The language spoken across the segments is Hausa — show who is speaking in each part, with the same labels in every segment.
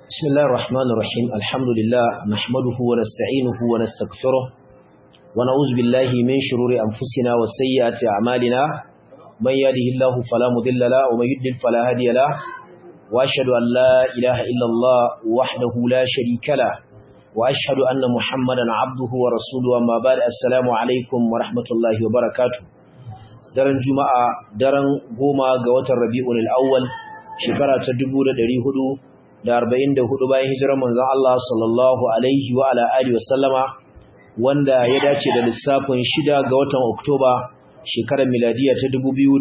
Speaker 1: بسم الله الرحمن الرحيم الحمد لله نحمده ونستعينه ونستغفره ونعوذ بالله من شرور أنفسنا وسيئات أعمالنا من يهده الله فلا مضل له ومن يضلل فلا هادي له وأشهد أن لا إله إلا الله وحده لا شريك له وأشهد أن محمدا عبده ورسوله أما بعد السلام عليكم ورحمة الله وبركاته daren juma'a daren goma ga watan rabi'ul awwal shekara ta 1444 bayan hijirar manzon Allah sallallahu alaihi wa ala alihi wasallama wanda ya dace da lissafin shida ga watan Oktoba shekarar miladiya ta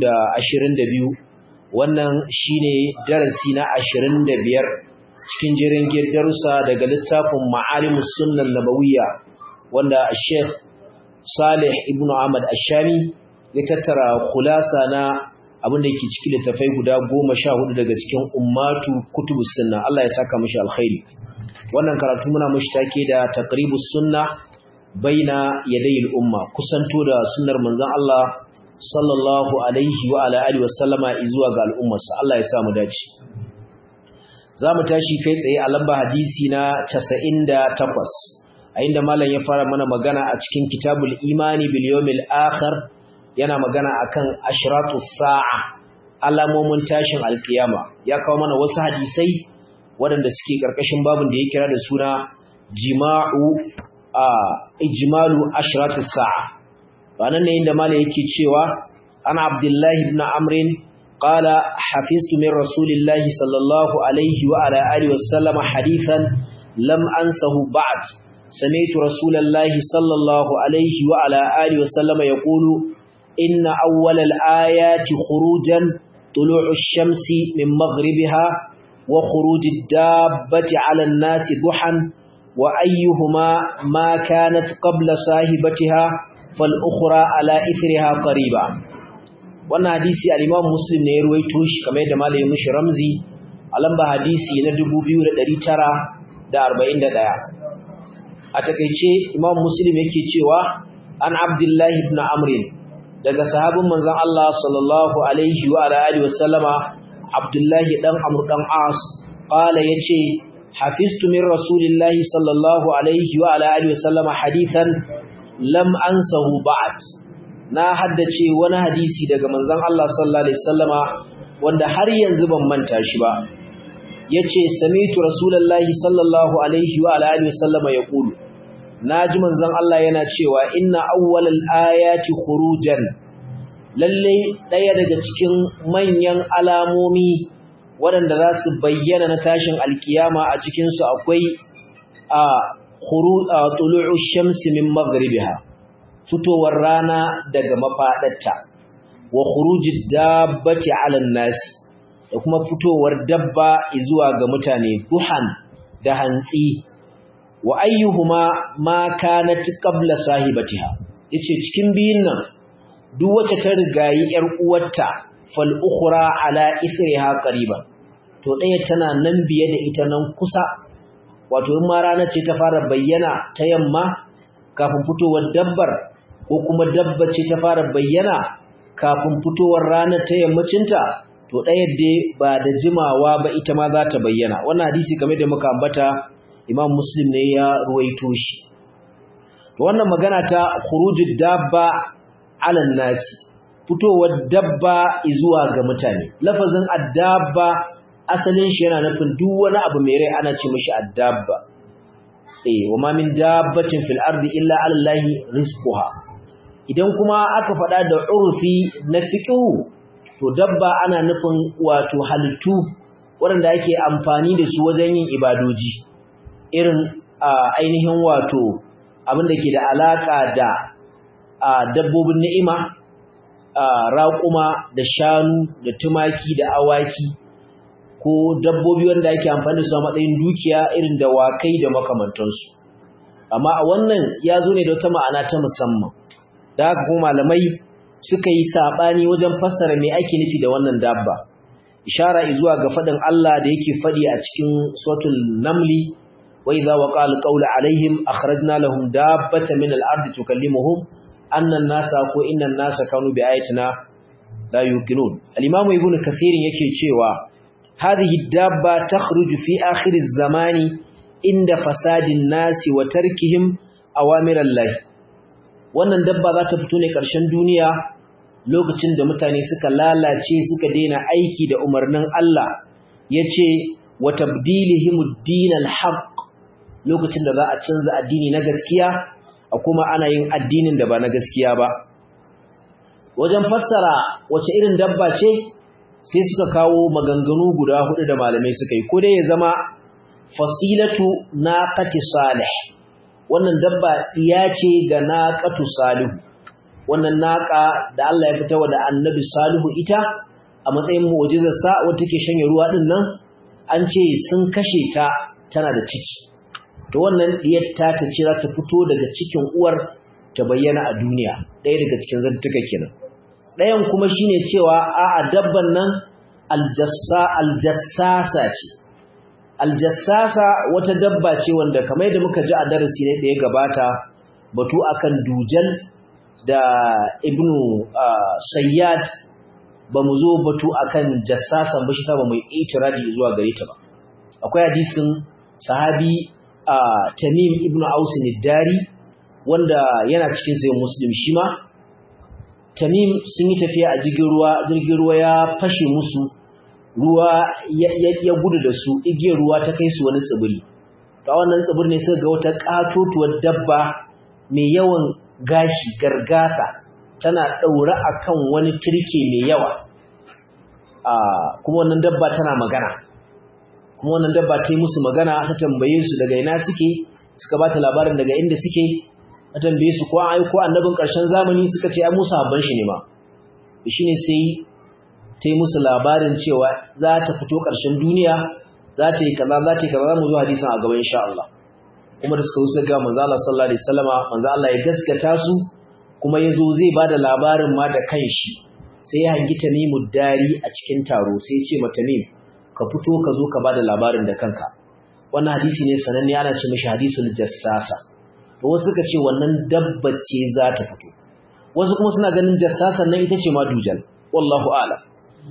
Speaker 1: 2022 wannan shine darasi na 25 cikin jerin darussa daga littafin Ma'alimus Sunnah Nabawiyya wanda Sheikh Salih ibn Ahmad Ashami ya tattara khulasa na abin da ke cikin littafai guda goma sha hudu daga cikin ummatu kutubu sunna Allah ya saka mishi alkhairi wannan karatu muna mishi take da taqribus sunna baina yadayil umma kusanto da sunnar manzon Allah sallallahu alaihi wa ala alihi wasallama zuwa ga al'ummarsa Allah ya sa mu dace zamu tashi kai tsaye a lamba hadisi na 98 a inda malam ya fara mana magana a cikin kitabul imani bil yawmil akhir yana magana akan ashratus sa'a alamomin tashin alkiyama ya kawo mana wasu hadisai waɗanda suke ƙarƙashin babin da ya kira da suna jima'u a ijmalu ashratus sa'a ranan ne inda malai yake cewa ana abdullahi ibn amrin qala hafiztu min rasulillahi sallallahu alaihi wa ala alihi wasallam hadithan lam ansahu ba'd سمعت رسول الله صلى الله عليه وعلى آله وسلم يقول إن أول الآيات خروجا طلوع الشمس من مغربها وخروج الدابة على الناس ضحا وأيهما ما كانت قبل صاحبتها فالأخرى على إثرها قريبا wannan hadisi al-Imam Muslim ne ya ruwaito shi kamar yadda malamin mushi Ramzi a lamba hadisi na 2941 a takeice Imam Muslim yake cewa an Abdullah ibn Amr daga sahabin manzon Allah sallallahu alaihi wa alihi wasallama Abdullahi dan Amr dan As qala yace hafiztu min rasulillahi sallallahu alaihi wa alihi wasallama hadithan lam ansahu ba'd na haddace wani hadisi daga manzon Allah sallallahu alaihi wasallama wanda har yanzu ban manta shi ba yace sami'tu rasulullahi sallallahu alaihi wa alihi wasallama yaqulu naji manzon Allah yana cewa inna awwalal ayati khurujan lalle daya daga cikin manyan alamomi waɗanda za su bayyana na tashin alkiyama a cikin su akwai a khuruj tulu'u shamsi min maghribiha fitowar rana daga mafadarta wa khurujid dabbati 'alan nas da kuma fitowar dabba zuwa ga mutane duhan da hantsi wa ayyuhuma ma kanat qabla sahibatiha yace cikin biyun nan duk wacce ta rigayi yar uwarta fal ukhra ala ithriha qariban to daya tana nan biye da ita nan kusa wato in ma rana ce ta fara bayyana ta yamma kafin fitowar dabbar ko kuma dabba ce ta fara bayyana kafin fitowar ranar ta yammacinta to ɗaya dai ba da jimawa ba ita ma za ta bayyana wannan hadisi kamar da muka ambata imam muslim ne ya ruwaito shi wannan magana ta khurujud dabba ala nasi fitowar dabba zuwa ga mutane lafazin addabba asalin shi yana nufin duk wani abu mai rai ana ce mishi addabba eh wa ma min dabbatin fil ardi illa ala allahi rizquha idan kuma aka faɗa da urfi na fiqhu to dabba ana nufin wato halittu waɗanda ake amfani da su wajen yin ibadoji irin ainihin wato abin da ke da alaƙa da dabbobin ni'ima raƙuma da shanu da tumaki da awaki ko dabbobi wanda ake amfani da su a matsayin dukiya irin da wakai da makamantansu amma a wannan ya zo ne da wata ma'ana ta musamman da haka kuma malamai suka yi saɓani wajen fassara me ake nufi da wannan dabba ishara zuwa ga faɗin Allah da yake faɗi a cikin suratul namli wa idza waqa alqawlu alaihim akhrajna lahum dabbatan min al-ardi tukallimuhum anna an-nasa ko inna an-nasa kanu bi ayatina la yuqinun al-imam ibn kathir yake cewa hadhihi dabba takhruju fi akhir az-zamani inda fasadin nasi wa tarkihim awamirallahi wannan dabba za ta fito ne ƙarshen duniya lokacin da mutane suka lalace suka daina aiki da umarnin Allah yace wa tabdilihim ad-din al-haqq lokacin da za a canza addini na gaskiya a kuma ana yin addinin da ba na gaskiya ba wajen fassara wace irin dabba ce sai suka kawo maganganu guda hudu da malamai suka yi ko dai ya zama fasilatu naqati salih wannan dabba iya ce ga naqatu salihu wannan naqa da Allah ya fitawa da annabi salihu ita a matsayin mu'jizar sa wanda take shanye ruwa din nan an ce sun kashe ta tana da ciki to wannan diyar ta ta ce za ta fito daga cikin uwar ta bayyana a duniya ɗaya daga cikin zantuka kenan ɗayan kuma shine cewa a'a dabban nan aljassa aljassasa ce aljassasa wata dabba ce wanda kamar yadda muka ji a darasi ne da ya gabata batu akan dujal da ibnu sayyad ba mu zo batu akan jassasan ba shi sa ba mu itiradi zuwa gare ta ba akwai hadisin sahabi tamim ibnu aus dari wanda yana cikin sayin muslim shi ma tamim sun yi tafiya a jirgin ruwa jirgin ruwa ya fashe musu ruwa ya gudu da su igiyar ruwa ta kai su wani tsibiri ta wannan tsibir ne suka ga wata katotuwar dabba mai yawan gashi gargasa tana ɗaure a kan wani turke mai yawa kuma wannan dabba tana magana kuma wannan dabba ta yi musu magana ta tambaye su daga ina suke suka ba ta labarin daga inda suke ta tambaye su ko an aiko annabin ƙarshen zamani suka ce ai musu habban shi ne ma shi ne sai ta yi musu labarin cewa za ta fito ƙarshen duniya za ta yi kaza za ta yi kaza za mu zo hadisin a gaba insha Allah kuma da suka wuce ga manzo Allah sallallahu alaihi wasallama manzo Allah ya gaskata su kuma yazo zai bada labarin ma da kanshi sai ya hangi Tamimu dari a cikin taro sai ya ce ma Tamim ka fito ka zo ka bada labarin da kanka wannan hadisi ne sananne ana ce mishi hadisul jassasa to wasu suka ce wannan dabba ce za ta fito wasu kuma suna ganin jassasan nan ita ce ma dujal wallahu a'lam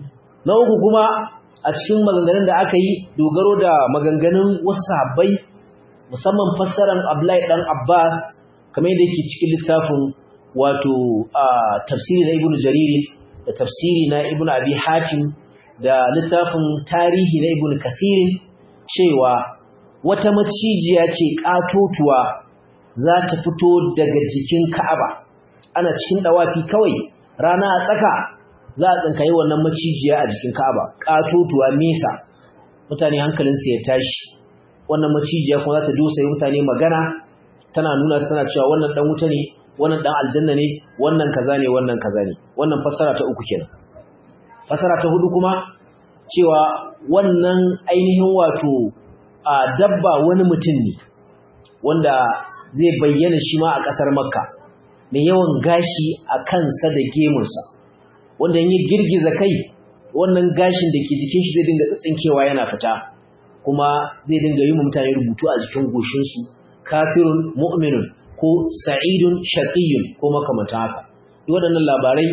Speaker 1: na uku kuma a cikin maganganun da aka yi dogaro da maganganun wasu sahabbai musamman fassarar Abdullahi dan Abbas kamar yadda yake cikin littafin wato tafsiri na Ibn Jarir da tafsiri na Ibn Abi Hatim da littafin tarihi na Ibn Kathir cewa wata macijiya ce katotuwa za ta fito daga jikin Ka'aba ana cikin dawafi kawai rana a tsaka za a tsinkayi wannan macijiya a jikin Ka'aba katotuwa nesa mutane hankalinsu ya tashi wannan macijiya kuma za ta dosa yi mutane magana tana nuna tana cewa wannan dan wuta ne wannan dan aljanna ne wannan kaza ne wannan kaza ne wannan fassara ta uku kenan fassara ta hudu kuma cewa wannan ainihin wato a dabba wani mutum ne wanda zai bayyana shi ma a kasar makka mai yawan gashi a kansa da gemunsa wanda yi girgiza kai wannan gashin da ke jikin shi zai dinga tsitsinkewa yana fita kuma zai dinga yi mutane rubutu a jikin goshinsu kafirun mu'minun ko sa'idun shaqiyyun ko makamanta haka duk waɗannan labarai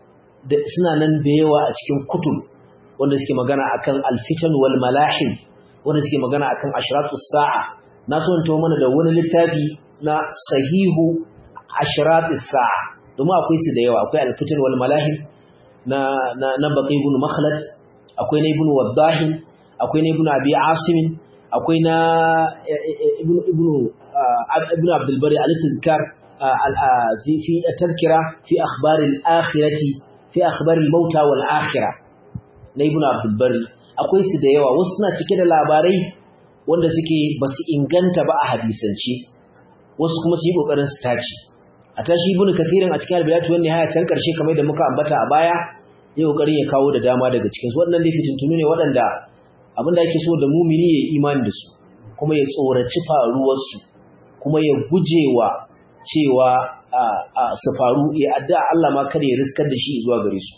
Speaker 1: da suna nan da yawa a cikin kutub wanda suke magana akan alfitan wal malahim wanda suke magana akan ashratus sa'a na so in mana da wani littafi na sahihu ashratus sa'a domin akwai su da yawa akwai alfitan wal malahim na na na baqi ibn makhlad akwai na ibn wadahin akwai na ibn abi asim akwai na ibn ibn ibn abdul bari al-istizkar fi fi tadhkira fi akhbar al-akhirati fi akhbar al-mauta wal akhirah na ibn abdul bari akwai su da yawa wasu suna cike da labarai wanda suke basu inganta ba a hadisance wasu kuma su yi kokarin su tace a tashi ibn kathirin a cikin albiyatu wani haya can karshe kamar da muka ambata a baya ya kokarin ya kawo da dama daga cikin su waɗannan fitintunu ne waɗanda abinda ake so da mumini ya imani da su kuma ya tsoraci faruwar su kuma ya gujewa cewa su faru ya adda Allah ma kada ya riskar da shi zuwa gare su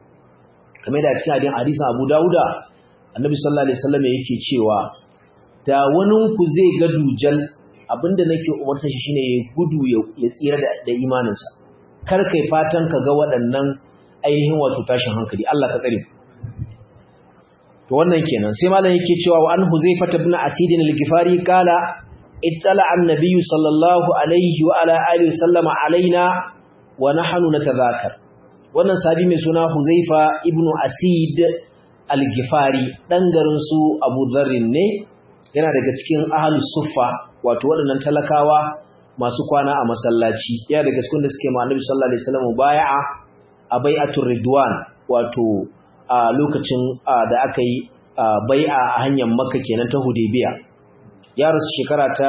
Speaker 1: kamar da cikin hadin hadisin Abu Dawuda Annabi sallallahu alaihi wasallam yake cewa da wani ku zai ga dujal abinda nake umarta shi shine ya gudu ya tsira da imaninsa kar kai fatan ka ga waɗannan ainihin wato tashin hankali Allah ka tsare to wannan kenan sai malam yake cewa wa an huzaifa ibn asid al-gifari kala ittala an-nabiy sallallahu alaihi wa ala alihi sallama alaina wa nahnu natadhakar wannan sabi mai suna huzaifa ibn asid al-gifari dan garin su abu dharrin ne yana daga cikin ahlus suffa wato waɗannan talakawa masu kwana a masallaci yana daga cikin da suke ma annabi sallallahu alaihi wasallam bai'a a bai'atul ridwan wato a lokacin da aka yi bai'a a hanyar makka kenan ta hudaybiya ya rasu shekara ta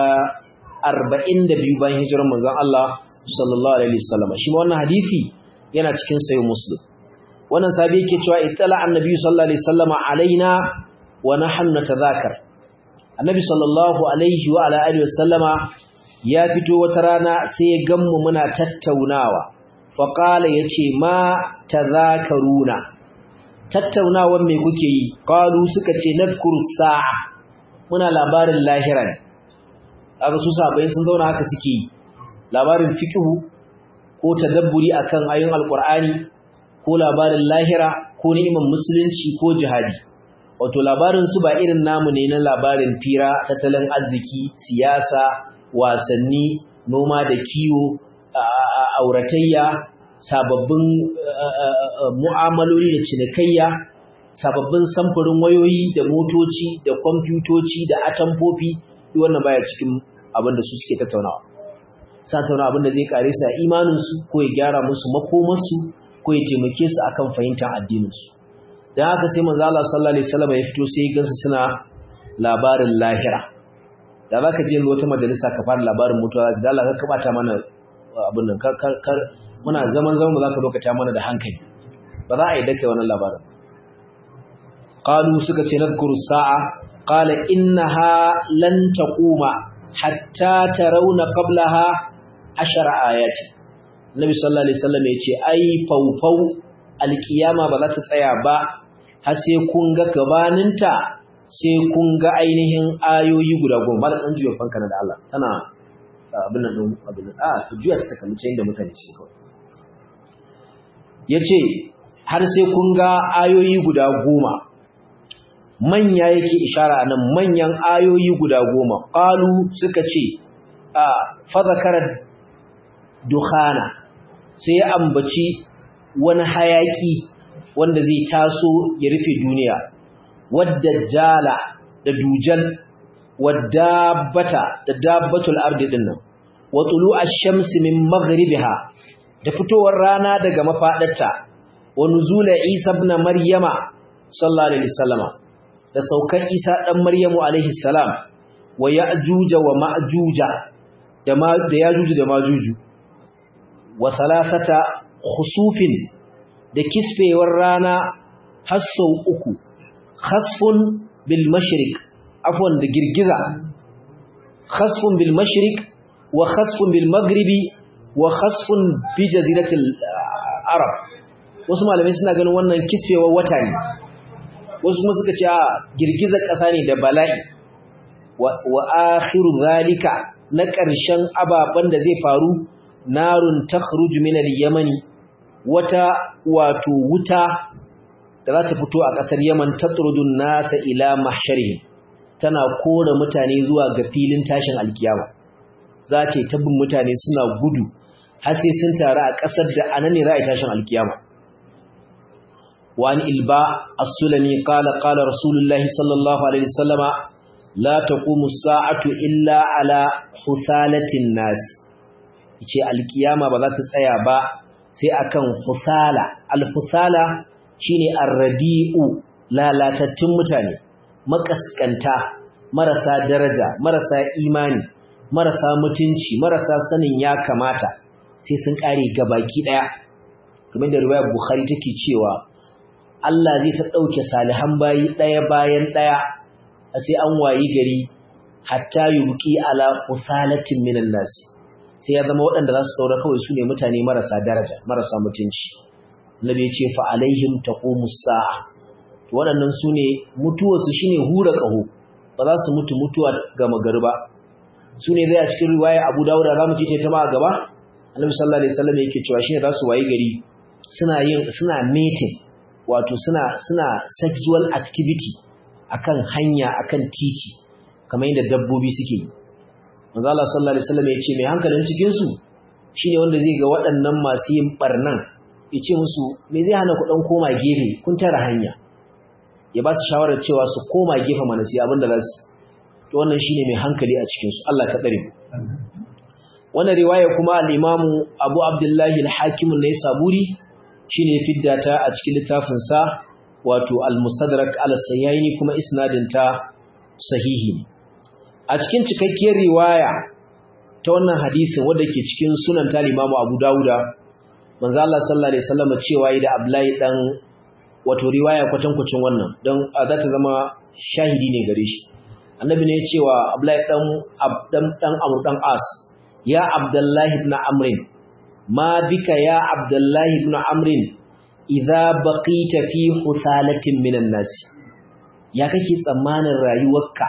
Speaker 1: 42 bayan hijirar manzon Allah sallallahu alaihi wasallam shi ma wannan hadisi yana cikin sahih muslim wannan sabi yake cewa ittala annabi sallallahu alaihi wasallam alaina wa nahnu natadhakar annabi sallallahu alaihi wa ala alihi wasallama ya fito wata rana sai ya gammu muna tattaunawa faqala yace ma tadhakaruna tattaunawan me kuke yi qalu suka ce nadhkuru sa'a muna labarin lahira ne kaga su sabai sun zauna haka suke yi labarin fiqhu ko tadabburi akan ayoyin alqur'ani ko labarin lahira ko ni'imar musulunci ko jihadi wato labarin su ba irin namu ne na labarin fira tattalin arziki siyasa wasanni noma da kiwo auratayya sababbin mu'amaloli da cinikayya sababbin samfurin wayoyi da motoci da kwamfutoci da atamfofi duk wannan baya cikin abin da su suke tattaunawa sa tattauna abin da zai kare su a imaninsu ko ya gyara musu makomarsu ko ya taimake su akan fahimtar addininsu dan haka sai manzo Allah sallallahu alaihi wasallam ya fito sai ya gansu suna labarin lahira da zaka je wata majalisa ka fara labarin mutuwa da Allah ka kabata mana abin nan kar muna zaman zaman ba zaka lokata mana da hankali ba za a yi dake wannan labarin qalu suka ce nadhkuru sa'a qala innaha lan taquma hatta tarawna qablaha ashara ayati nabi sallallahu alaihi wasallam ya ce ai faufau alkiyama ba za ta tsaya ba har sai kun ga gabaninta sai kun ga ainihin ayoyi guda goma ba da ɗan juya fanka da Allah tana abin nan ɗin abin nan a ta juya ta kalli inda mutane ce kawai ya ce har sai kun ga ayoyi guda goma manya yake ishara nan manyan ayoyi guda goma ƙalu suka ce a fazakarar dukhana sai ya ambaci wani hayaki wanda zai taso ya rufe duniya wadda jala da dujal wadda bata da dabbatul ardi dinnan wa tulu ash-shamsi min maghribiha da fitowar rana daga mafadarta wa nuzula isa ibn maryama sallallahu alaihi wasallama da saukar isa dan maryamu alaihi salam wa ya'juja wa ma'juja da ma da yajuju da majuju wa thalathata khusufin da kisfewar rana har sau uku khasfun bil mashriq afwan da girgiza khasfun bil mashriq wa khasfun bil maghribi wa khasfun bi jaziratil arab wasu malamai suna ganin wannan kisfewar wata ne wasu kuma suka ce a girgizar ƙasa ne da bala'i wa akhiru zalika na ƙarshen ababen da zai faru narun takhruju min al-yamani wata wato wuta da za ta fito a ƙasar Yaman tatrudun nasa ila mahsharihim tana kora mutane zuwa ga filin tashin alkiyama za ta tabbin mutane suna gudu har sai sun taru a ƙasar da anan ne za a tashin alkiyama wani ilba as-sulami qala qala rasulullahi sallallahu alaihi wasallama la taqumu as-sa'atu illa ala husalatin nas yace alkiyama ba za ta tsaya ba sai akan husala al-husala shine ar-radi'u lalatattun mutane makaskanta marasa daraja marasa imani marasa mutunci marasa sanin ya kamata sai sun kare gabaki daya kamar da riwayar bukhari take cewa Allah zai ta dauke salihan bayi daya bayan daya sai an wayi gari hatta yubqi ala husalatin minan nas sai ya zama waɗanda za su saura kawai su ne mutane marasa daraja marasa mutunci Nabi ya ce fa alaihim taqumus sa'a waɗannan su ne mutuwarsu shine hura ƙaho ba za su mutu mutuwa ga magariba su ne zai a cikin riwaya Abu Dawud za mu ce ta ma a gaba Annabi sallallahu alaihi wasallam yake cewa shine za su wayi gari suna yin suna meeting wato suna suna sexual activity akan hanya akan titi kamar yadda dabbobi suke yi manzo Allah sallallahu alaihi wasallam ya ce mai hankalin cikin su shine wanda zai ga waɗannan masu yin barnan ya ce musu me zai hana ku dan koma gefe kun tara hanya ya ba su shawarar cewa su koma gefe mana sai abin da za su to wannan shine mai hankali a cikin su Allah ka tsare wannan riwaya kuma al-Imam Abu Abdullah al-Hakim an-Naisaburi shine fidda ta a cikin littafin sa wato al-Mustadrak al-Sayyaini kuma isnadin ta sahihi a cikin cikakkiyar riwaya ta wannan hadisin wanda ke cikin sunan ta Imam Abu Dawuda manzo Allah sallallahu alaihi wasallam cewa da Abdullahi dan wato riwaya kwatankwacin wannan don za ta zama shahidi ne gare shi annabi ne ya ce wa Abdullahi dan dan dan Amr dan As ya Abdullahi ibn Amr ma bika ya Abdullahi ibn Amr idza baqita fi husalatin minan nas ya kake tsammanin rayuwarka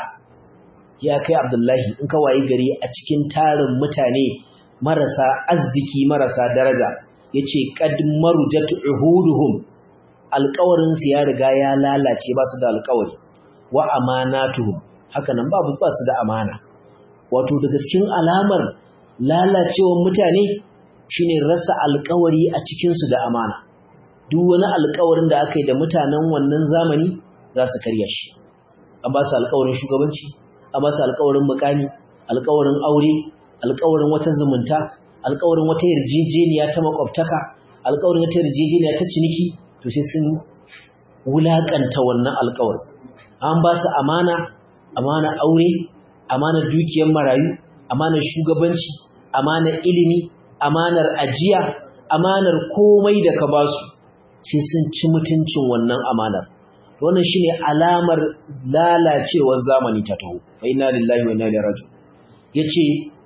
Speaker 1: ya kai Abdullahi in ka wayi gari a cikin tarin mutane marasa arziki marasa daraja yace qad marujat uhuduhum alƙawarin su ya riga ya lalace ba su da alƙawari wa amanatuhum haka nan babu ba su da amana wato daga cikin alamar lalacewar mutane shine rasa alƙawari a cikin su da amana duk wani alƙawarin da aka yi da mutanen wannan zamani za su karya shi an ba su alƙawarin shugabanci an ba su alƙawarin mukami alƙawarin aure alƙawarin wata zumunta alƙawarin wata yarjejeniya ta makwabtaka alƙawarin wata yarjejeniya ta ciniki to sai sun wulaƙanta wannan alƙawarin an ba su amana amana aure amanar dukiyar marayu amanar shugabanci amanar ilimi amanar ajiya amanar komai da ka ba su sai sun ci mutuncin wannan amanar wannan shine alamar lalacewar zamani ta taho fa inna lillahi wa inna ilaihi raji'un yace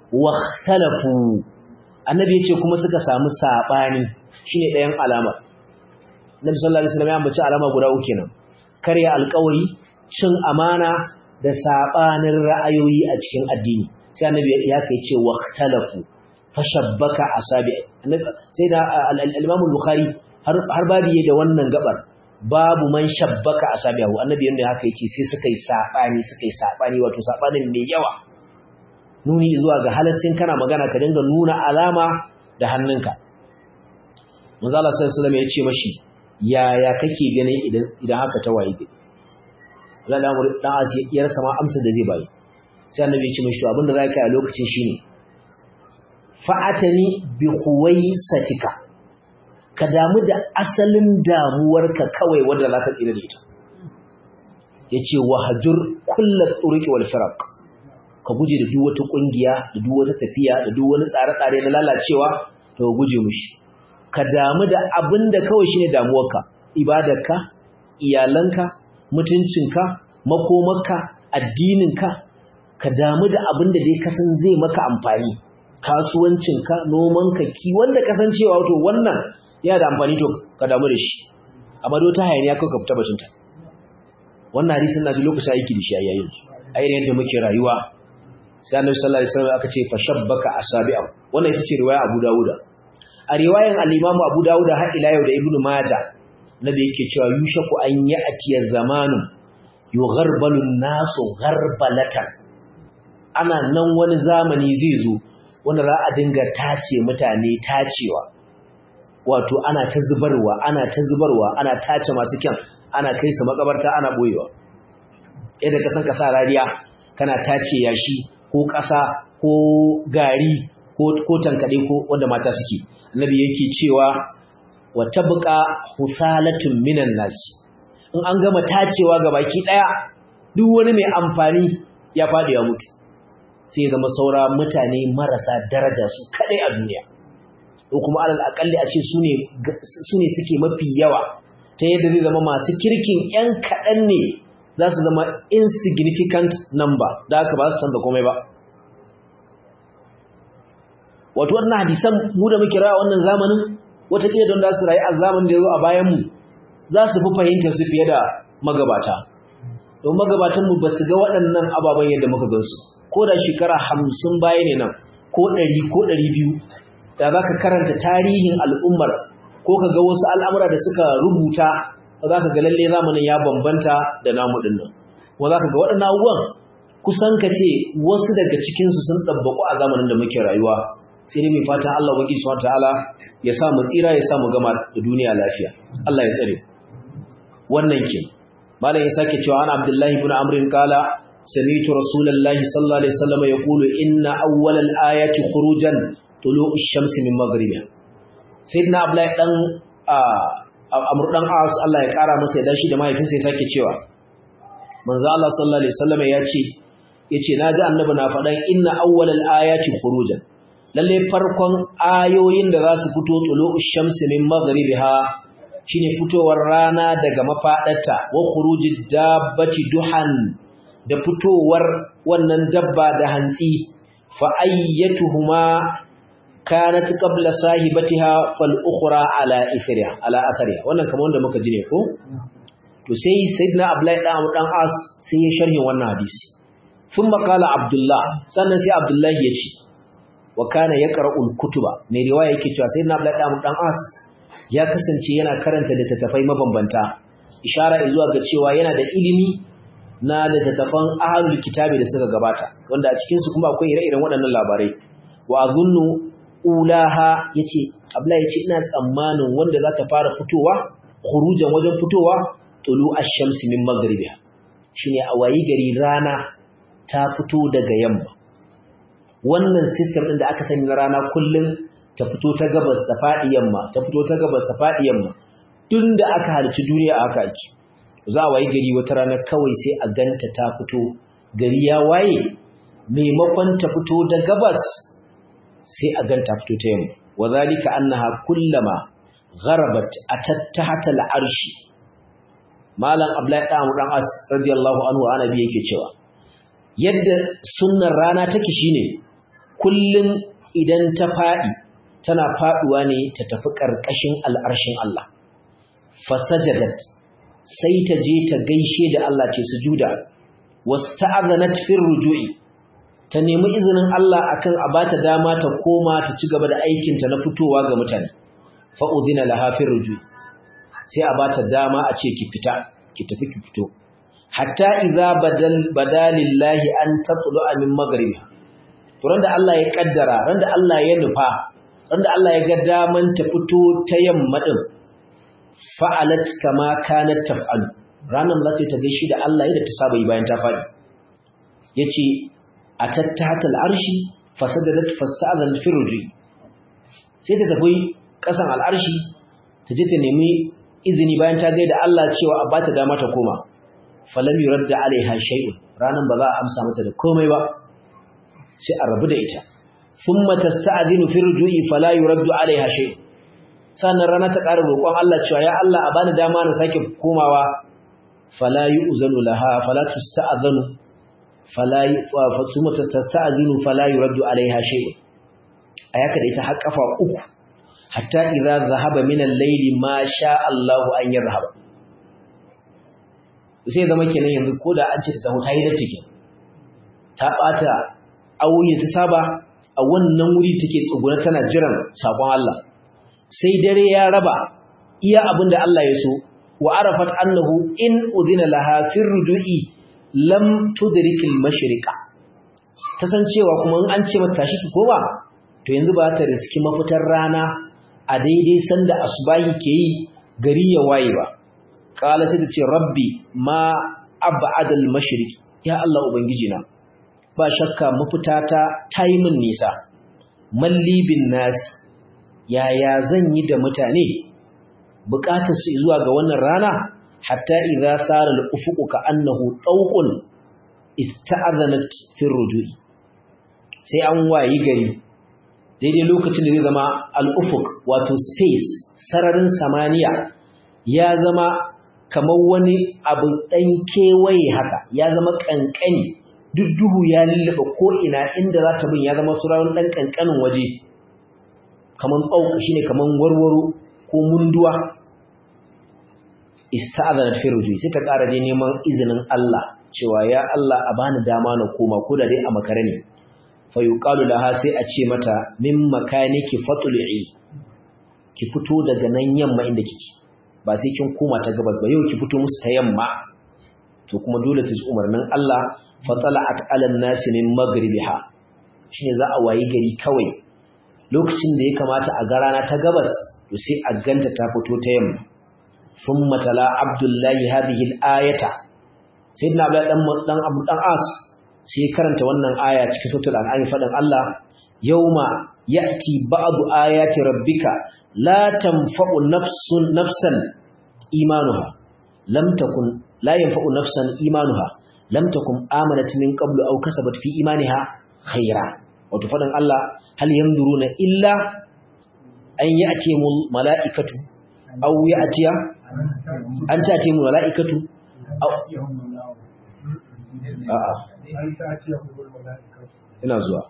Speaker 1: waqtalafu annabi yace kuma suka samu sabani shine ɗayan alamar Nabi sallallahu alaihi wasallam ya ambaci alama guda uku kenan karya alƙawari cin amana da sabanin ra'ayoyi a cikin addini sai annabi ya kai ce waqtalafu fashabbaka asabi sai da al-Imam al-Bukhari har babu da wannan gabar babu man shabbaka asabihu annabi yanda haka yake sai suka yi sabani suka yi sabani wato sabanin mai yawa nuni zuwa ga halaccin kana magana ka dinga nuna alama da hannunka manzo Allah sallallahu alaihi wasallam ya ce mashi yaya kake ganin idan idan haka ta waye gari Allah dan asi ya rasa ma amsa da zai bayi sai annabi ya ce mashi to abinda zaka yi a lokacin shine fa'atani bi satika. ka damu da asalin damuwarka kawai wanda za ka tsira da ita ya ce wahajur kullar tsuriki wal firak ka guje da duk wata ƙungiya da duk wata tafiya da duk wani tsare-tsare na lalacewa to guje mushi ka damu da abin da kawai shine damuwarka ibadarka iyalanka mutuncinka makomarka addininka ka damu da abin da dai kasan zai maka amfani kasuwancinka nomanka kiwon da kasancewa wato wannan yana da amfani to ka damu da shi amma do ta hayaniya kawai ka fita batunta wannan hadisin na ji lokacin aiki da shi a yayin a irin yadda muke rayuwa sai annabi sallallahu alaihi wasallam aka ce fa shabbaka asabi'u wannan ita ce riwaya Abu Dawud a riwayan al-Imam Abu Dawud har ila yau da Ibn Majah nabi yake cewa yushaku an ya'tiya zamanu yugharbalu an-nasu gharbalatan ana nan wani zamani zai zo wanda za a dinga tace mutane tacewa wato ana ta zubarwa ana ta zubarwa ana tace masu kyan ana kai su makabarta ana boyewa yadda ka san kasa rariya kana tace yashi ko kasa ko gari ko ko tankade ko wanda mata suke annabi yake cewa wa tabqa husalatun minan nas in an gama tacewa ga baki daya duk wani mai amfani ya fadi ya mutu sai zama saura mutane marasa daraja su kadai a duniya ko kuma alal akalli a ce su ne suke mafi yawa ta yadda zai zama masu kirkin 'yan kaɗan ne za su zama insignificant number da aka ba su canza komai ba wato wannan hadisan mu da muke rawa wannan zamanin watakila don za su rayu a zamanin da ya zo a bayanmu za su fi fahimtar su fiye da magabata don magabatanmu ba su ga waɗannan ababen yadda muka gansu ko da shekara hamsin baya ne nan ko ɗari ko ɗari biyu da za ka karanta tarihin al'ummar ko ka ga wasu al'amura da suka rubuta za ka ga lalle zamanin ya bambanta da namu ɗin nan kuma za ka ga waɗannan abubuwan kusan ka ce wasu daga cikinsu sun ɗabbaƙu a zamanin da muke rayuwa sai dai mai fatan Allah wa gisuwa ta'ala ya sa mu tsira ya sa mu gama da duniya lafiya Allah ya tsare wannan ke malam ya sake cewa ana abdullahi ibn amrin kala sami'tu rasulullahi sallallahu alaihi wasallam yaqulu inna awwalal ayati khurujan tulu'u shamsi min maghribiha sayyidina abdullahi dan amr dan as Allah ya kara masa ya dashi da mahaifinsa ya sake cewa manzo Allah sallallahu alaihi wasallam ya ce yace naji annabi na faɗan inna awwalal ayati khurujan lalle farkon ayoyin da za su fito tulu'u shamsi min maghribiha shine fitowar rana daga mafadarta wa khurujid dabbati duhan da fitowar wannan dabba da hantsi fa ayyatuhuma kanat qabla sahibatiha fal ukhra ala ithriha ala athariha wannan kamar wanda muka ji ne ko to sai sayyidina abdullahi dan dan as sai ya sharhin wannan hadisi thumma qala abdullah sannan sai abdullahi ya ce wa kana yaqra'ul kutuba mai riwaya yake cewa sayyidina abdullahi dan dan as ya kasance yana karanta littattafai mabambanta ishara zuwa ga cewa yana da ilimi na littattafan ahlul kitabi da suka gabata wanda a cikin su kuma akwai ire-iren waɗannan labarai wa azunnu ulaha yace abla yace ina tsammanin wanda za ta fara fitowa khurujan wajen fitowa tulu ash-shamsi min maghribiha shine a wayi gari rana ta fito daga yamma wannan system din da aka sani na rana kullun ta fito ta gabas ta faɗi yamma ta fito ta gabas ta faɗi yamma tun da aka harci duniya a haka ake za a waye gari wata rana kawai sai a ganta ta fito gari ya waye maimakon ta fito da gabas sai a ganta fito ta yamma wa zalika annaha kullama gharabat atattahata al'arshi malam abdullahi dan dan as radiyallahu anhu annabi yake cewa yadda sunnar rana take shine kullun idan ta faɗi tana faɗuwa ne ta tafi ƙarƙashin al'arshin Allah. Fasajadat sai ta je ta gaishe da Allah ce sujuda, wasu ta'azanat fin ruju'i, ta nemi izinin Allah akan a bata dama ta koma ta ci gaba da aikinta na fitowa ga mutane, fa'udina lahafin ruju'i, sai a bata dama a ce ki fita, ki tafi ki fito. Hatta iza badalillahi an tatsulu amin magaribi. Turan da Allah ya ƙaddara, ran da Allah ya nufa, wanda Allah ya ga daman ta fito ta yamma din fa'alat kama kanat taf'alu ranan za ta gaishe da Allah yadda ta saba yi bayan ta fadi yace atattahata al'arshi fasadalat fasta'adhan fi ruji sai ta tafi kasan al'arshi ta je ta nemi izini bayan ta gaida Allah cewa a bata dama ta koma falam yuradda alaiha shay'un ranan ba za a amsa mata da komai ba sai a rabu da ita ثم تستأذن في الرجوع فلا يرد عليها شيء sannan rana ta ƙara roƙon Allah cewa ya Allah a bani dama na sake komawa fala yu'zanu laha fala tusta'zanu fala thumma tasta'zinu fala yuraddu alaiha shay ayaka da ita har kafa uku hatta idza zahaba min al-layli ma sha Allah an yarhaba sai zama kenan yanzu koda an ce ta taho ta yi da ciki ta bata auye ta saba a wannan wuri take tsuguna tana jiran sakon Allah sai dare ya raba iya abinda Allah ya so wa arafat annahu in udina laha fir ruju'i lam tudrikil mashriqa ta san cewa kuma in an ce mata tashi ki koma to yanzu ba ta riski mafitar rana a daidai sanda asubahi ke yi gari ya waye ba qala ta ce rabbi ma ab'ada al mashriqi ya Allah ubangiji na ba shakka mafitata ta yi min nisa mallibin nasi yaya zan yi da mutane bukatar su zuwa ga wannan rana hatta idza sara al-ufuqu ka annahu tawqun ista'adhanat fi rujui sai an wayi gari daidai lokacin da zai zama al-ufuq wato space sararin samaniya ya zama kamar wani abu dan kewaye haka ya zama kankani duk duhu ya lullaba ko ina inda za ta bin ya zama surawun ɗan ƙanƙanin waje kamar ɓauka shi ne kamar warwaro ko munduwa ista'azanat fi rujui sai ta ƙara dai neman izinin Allah cewa ya Allah a bani dama na koma ko da dai a makare ne fa yuqalu laha sai a ce mata min makaniki fatul'i ki fito daga nan yamma inda kike ba sai kin koma ta gabas ba yau ki fito musu ta yamma to kuma dole ta ji umarnin Allah fa tala'at 'alan nasi min maghribiha shine za a wayi gari kawai lokacin da ya kamata a ga rana ta gabas to sai a ganta ta fito ta yamma thumma tala abdullahi hadhihi al-ayata sayyidina abdullahi dan dan abu dan as sai karanta wannan aya cikin suratul an'am fadan Allah yauma ya'ti ba'du ayati rabbika la tanfa'u nafsun nafsan imanuha lam takun la yanfa'u nafsan imanuha lam takun amanat min qablu aw kasabat fi imaniha khaira wato fadan Allah hal yanzuruna illa an ya'tiyamul mala'ikatu aw ya'tiya an ta'tiyamul mala'ikatu aw a'a ina zuwa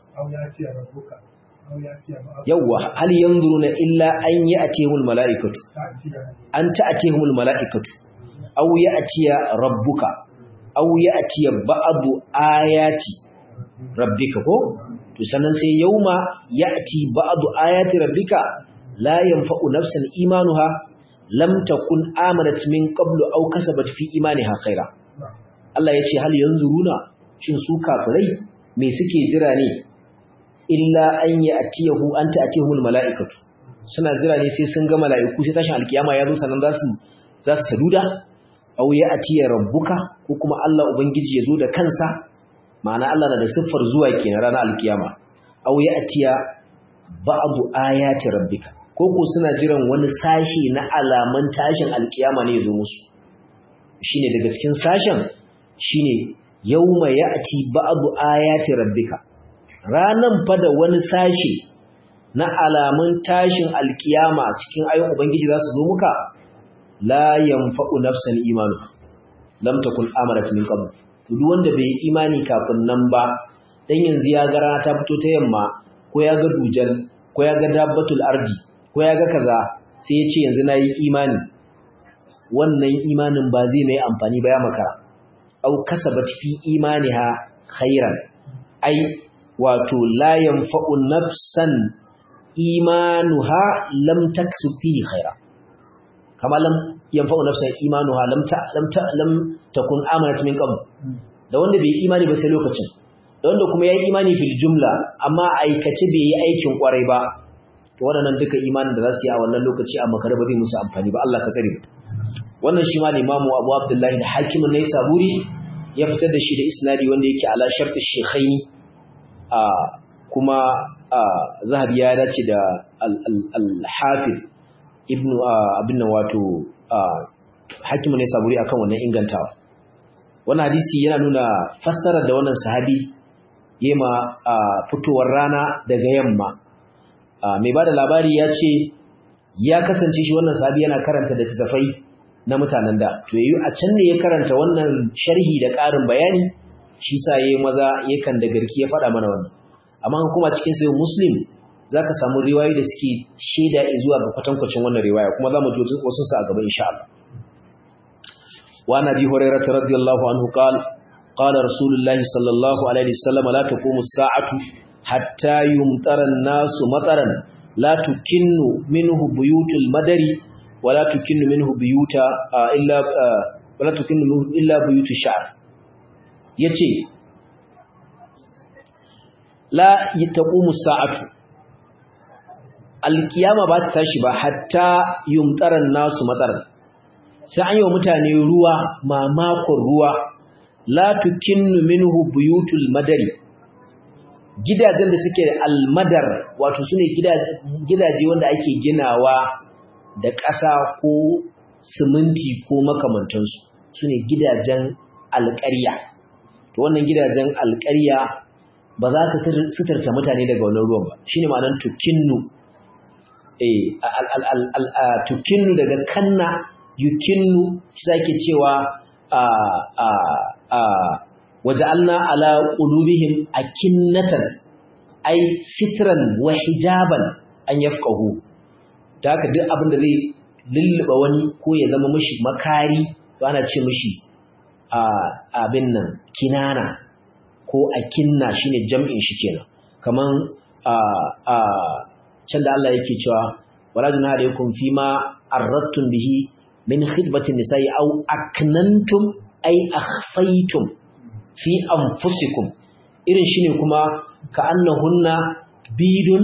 Speaker 1: yawwa hal yanzuruna illa an ya'tiyamul mala'ikatu an ta'tiyamul mala'ikatu aw ya'tiya rabbuka aw ya'tiya ba'du ayati rabbika ko to sannan sai yauma ya'ti ba'du ayati rabbika la yanfa'u nafsan imanuha lam takun amanat min qablu aw kasabat fi imaniha khaira Allah yace hal yanzuruna shin su kafirai me suke jira ne illa an ya'tiyahu an ta'tiyahul mala'ikatu suna jira ne sai sun ga mala'iku sai tashin alkiyama ya zo sannan za su za su saduda aw ya'tiya rabbuka ko kuma Allah ubangiji ya zo da kansa ma'ana Allah na da siffar zuwa kenan ranar alkiyama aw ya'tiya ba'du ayati rabbika ko ko suna jiran wani sashi na alaman tashin alkiyama ne ya zo musu shine daga cikin sashen shine yawma ya'ti ba'du ayati rabbika ranan fa da wani sashi na alamun tashin alkiyama cikin ayoyin ubangiji za su zo muka la yanfa'u nafsan imanu lam takun amarat min qabl to duk wanda bai imani kafin nan ba dan yanzu ya ga rana ta fito ta yamma ko ya ga dujal ko ya ga dabbatul ardi ko ya ga kaza sai ya ce yanzu nayi imani wannan imanin ba zai mai amfani ba ya makara au kasabat fi imaniha khairan ai wato la yanfa'u nafsan imanuha lam taksu fi khaira kama lam yanfa'u nafsan imanuha lam ta lam ta lam takun amanat min qabl da wanda bai imani ba sai lokacin da wanda kuma yayi imani fil jumla amma aikace bai yi aikin kwarai ba to waɗannan duka imanin da za su yi a wannan lokaci a makare ba zai musu amfani ba Allah ka tsare wannan shi ma Imam Abu Abdullahi da Hakim ne Saburi ya fitar da shi da isnadi wanda yake ala shart shaykhaini a kuma Zahabi ya dace da al-Hafiz Ibn abin nan wato Hakim ne Saburi akan wannan ingantawa wannan hadisi yana nuna fassarar da wannan sahabi yema fitowar rana daga yamma mai bada labari ya ce ya kasance shi wannan sahabi yana karanta da tafai na mutanen da to yayi a can ne ya karanta wannan sharhi da ƙarin bayani shi sa yayi maza yakan da garki ya faɗa mana wannan amma kuma cikin sai muslim zaka samu riwayoyi da suke shaida zuwa ga kwatankwacin wannan riwaya kuma zamu ji wasu su a gaba insha Allah wa nabi hurairah radiyallahu anhu qala qala rasulullahi sallallahu alaihi wasallam la taqumu as-sa'atu hatta yumtara an-nasu mataran la tukinnu minhu buyutul madari wala tukinnu minhu buyuta illa wala tukinnu minhu illa buyutu sha'r yace la taqumu sa'atu alkiyama ba ta tashi ba hatta yumtaran nasu mataran sai an yi wa mutane ruwa mamakon ruwa la tukinnu minhu buyutul madari gidajen da suke almadar wato sune gidaje wanda ake ginawa da ƙasa ko siminti ko makamantansu su ne gidajen alƙarya to wannan gidajen alƙarya ba za su suturta mutane daga wannan ruwan ba shine ma'anar tukinnu eh tukinnu daga kanna yukinnu shi zake cewa a a a waja'alna ala qulubihim akinnatan ay sitran wa hijaban an yafqahu da haka duk abin da zai lulluɓa wani ko ya zama mishi makari to ana ce mishi abin nan kinana ko akinna shine jam'in shi kenan kaman can da Allah yake cewa wala junaha alaykum fima arradtum bihi min khidbatin nisa'i aw aknantum ay akhfaytum fi anfusikum irin shine kuma ka annahunna bidun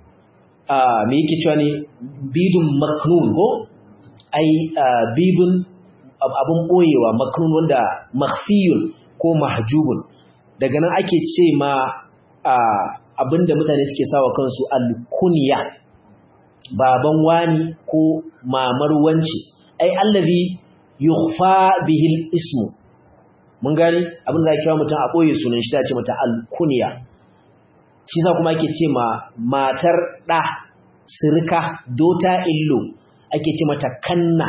Speaker 1: me yake cewa ne bidun maknun ko ai bidun abun boyewa maknun wanda makhfiyun ko mahjubun daga nan ake ce ma abinda mutane suke sawa kansu alkunya baban wani ko mamar wanci ai allazi yukhfa bihi ismu mun gani abinda ake kira mutum a boye sunan shi ta ce mata alkunya shi za kuma ake ce ma matar ɗa sirka dota illo ake ce mata kanna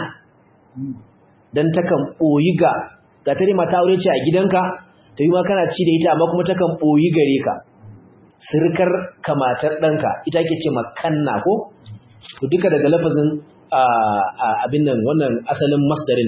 Speaker 1: don takan ɓoyi ga ga tare mata aure ce a gidanka ta yi ma kana ci da ita amma kuma takan ɓoyi gare ka sirkar ka matar ɗanka ita ake ce ma kanna ko to duka daga lafazin abin nan wannan asalin masdarin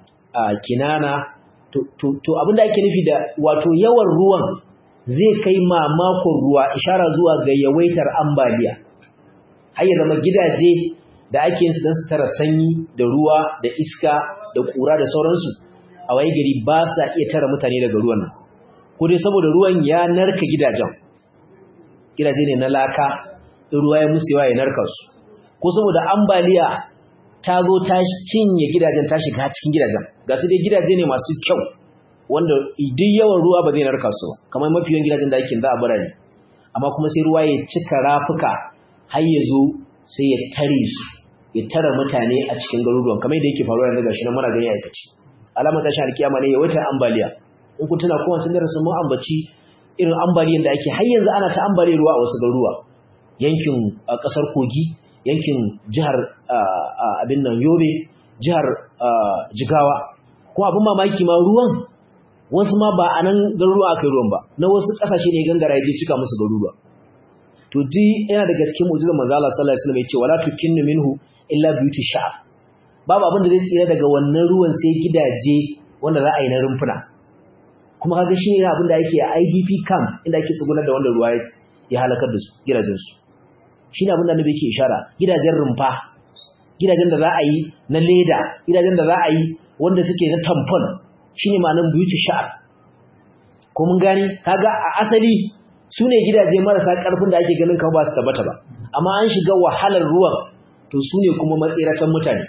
Speaker 1: kinana to abin da ake nufi da wato yawan ruwan zai kai mamakon ruwa ishara zuwa ga yawaitar ambaliya har ya zama gidaje da ake yin su don su tara sanyi da ruwa da iska da kura da sauransu a waye gari ba sa iya tara mutane daga ruwan nan ko dai saboda ruwan ya narka gidajen gidaje ne na laka ruwa ya musu yawa ya narka su ko saboda ambaliya ta zo ta cinye gidajen ta shiga cikin gidajen ga su dai gidaje ne masu kyau wanda duk yawan ruwa ba zai narka su kamar mafi yawan gidajen da ake za a birane amma kuma sai ruwa ya cika rafuka har ya zo sai ya tare su ya tara mutane a cikin garuruwan kamar yadda yake faruwa yanzu gashi nan muna gani aikaci alamar tashin alkiyama ne ya wata ambaliya in kun tuna kowace darasin mun ambaci irin ambaliyan da ake har yanzu ana ta ambaliyar ruwa a wasu garuruwa yankin kasar kogi yankin jihar abin nan yobe jihar jigawa ko abin mamaki ma ruwan wasu ma ba a nan garuruwa aka yi ruwan ba na wasu ƙasashe ne gangara ya je cika musu garuruwa to ji yana daga cikin mu'jizar manzo Allah sallallahu alaihi wasallam ya ce wala tukinnu minhu illa biyuti sha'r babu abin da zai tsira daga wannan ruwan sai gidaje wanda za a yi na rumfuna kuma kaga shi ne abin da yake a IDP camp inda ake tsugunar da wanda ruwa ya halakar da su gidajen su shi ne abin da annabi yake ishara gidajen rumfa gidajen da za a yi na leda gidajen da za a yi wanda suke na tampon shine ma'anar beauty sha'ar ko mun gani kaga a asali su ne gidaje marasa ƙarfin da ake ganin kan ba su tabbata ba amma an shiga wahalar ruwan to su ne kuma matsiratan mutane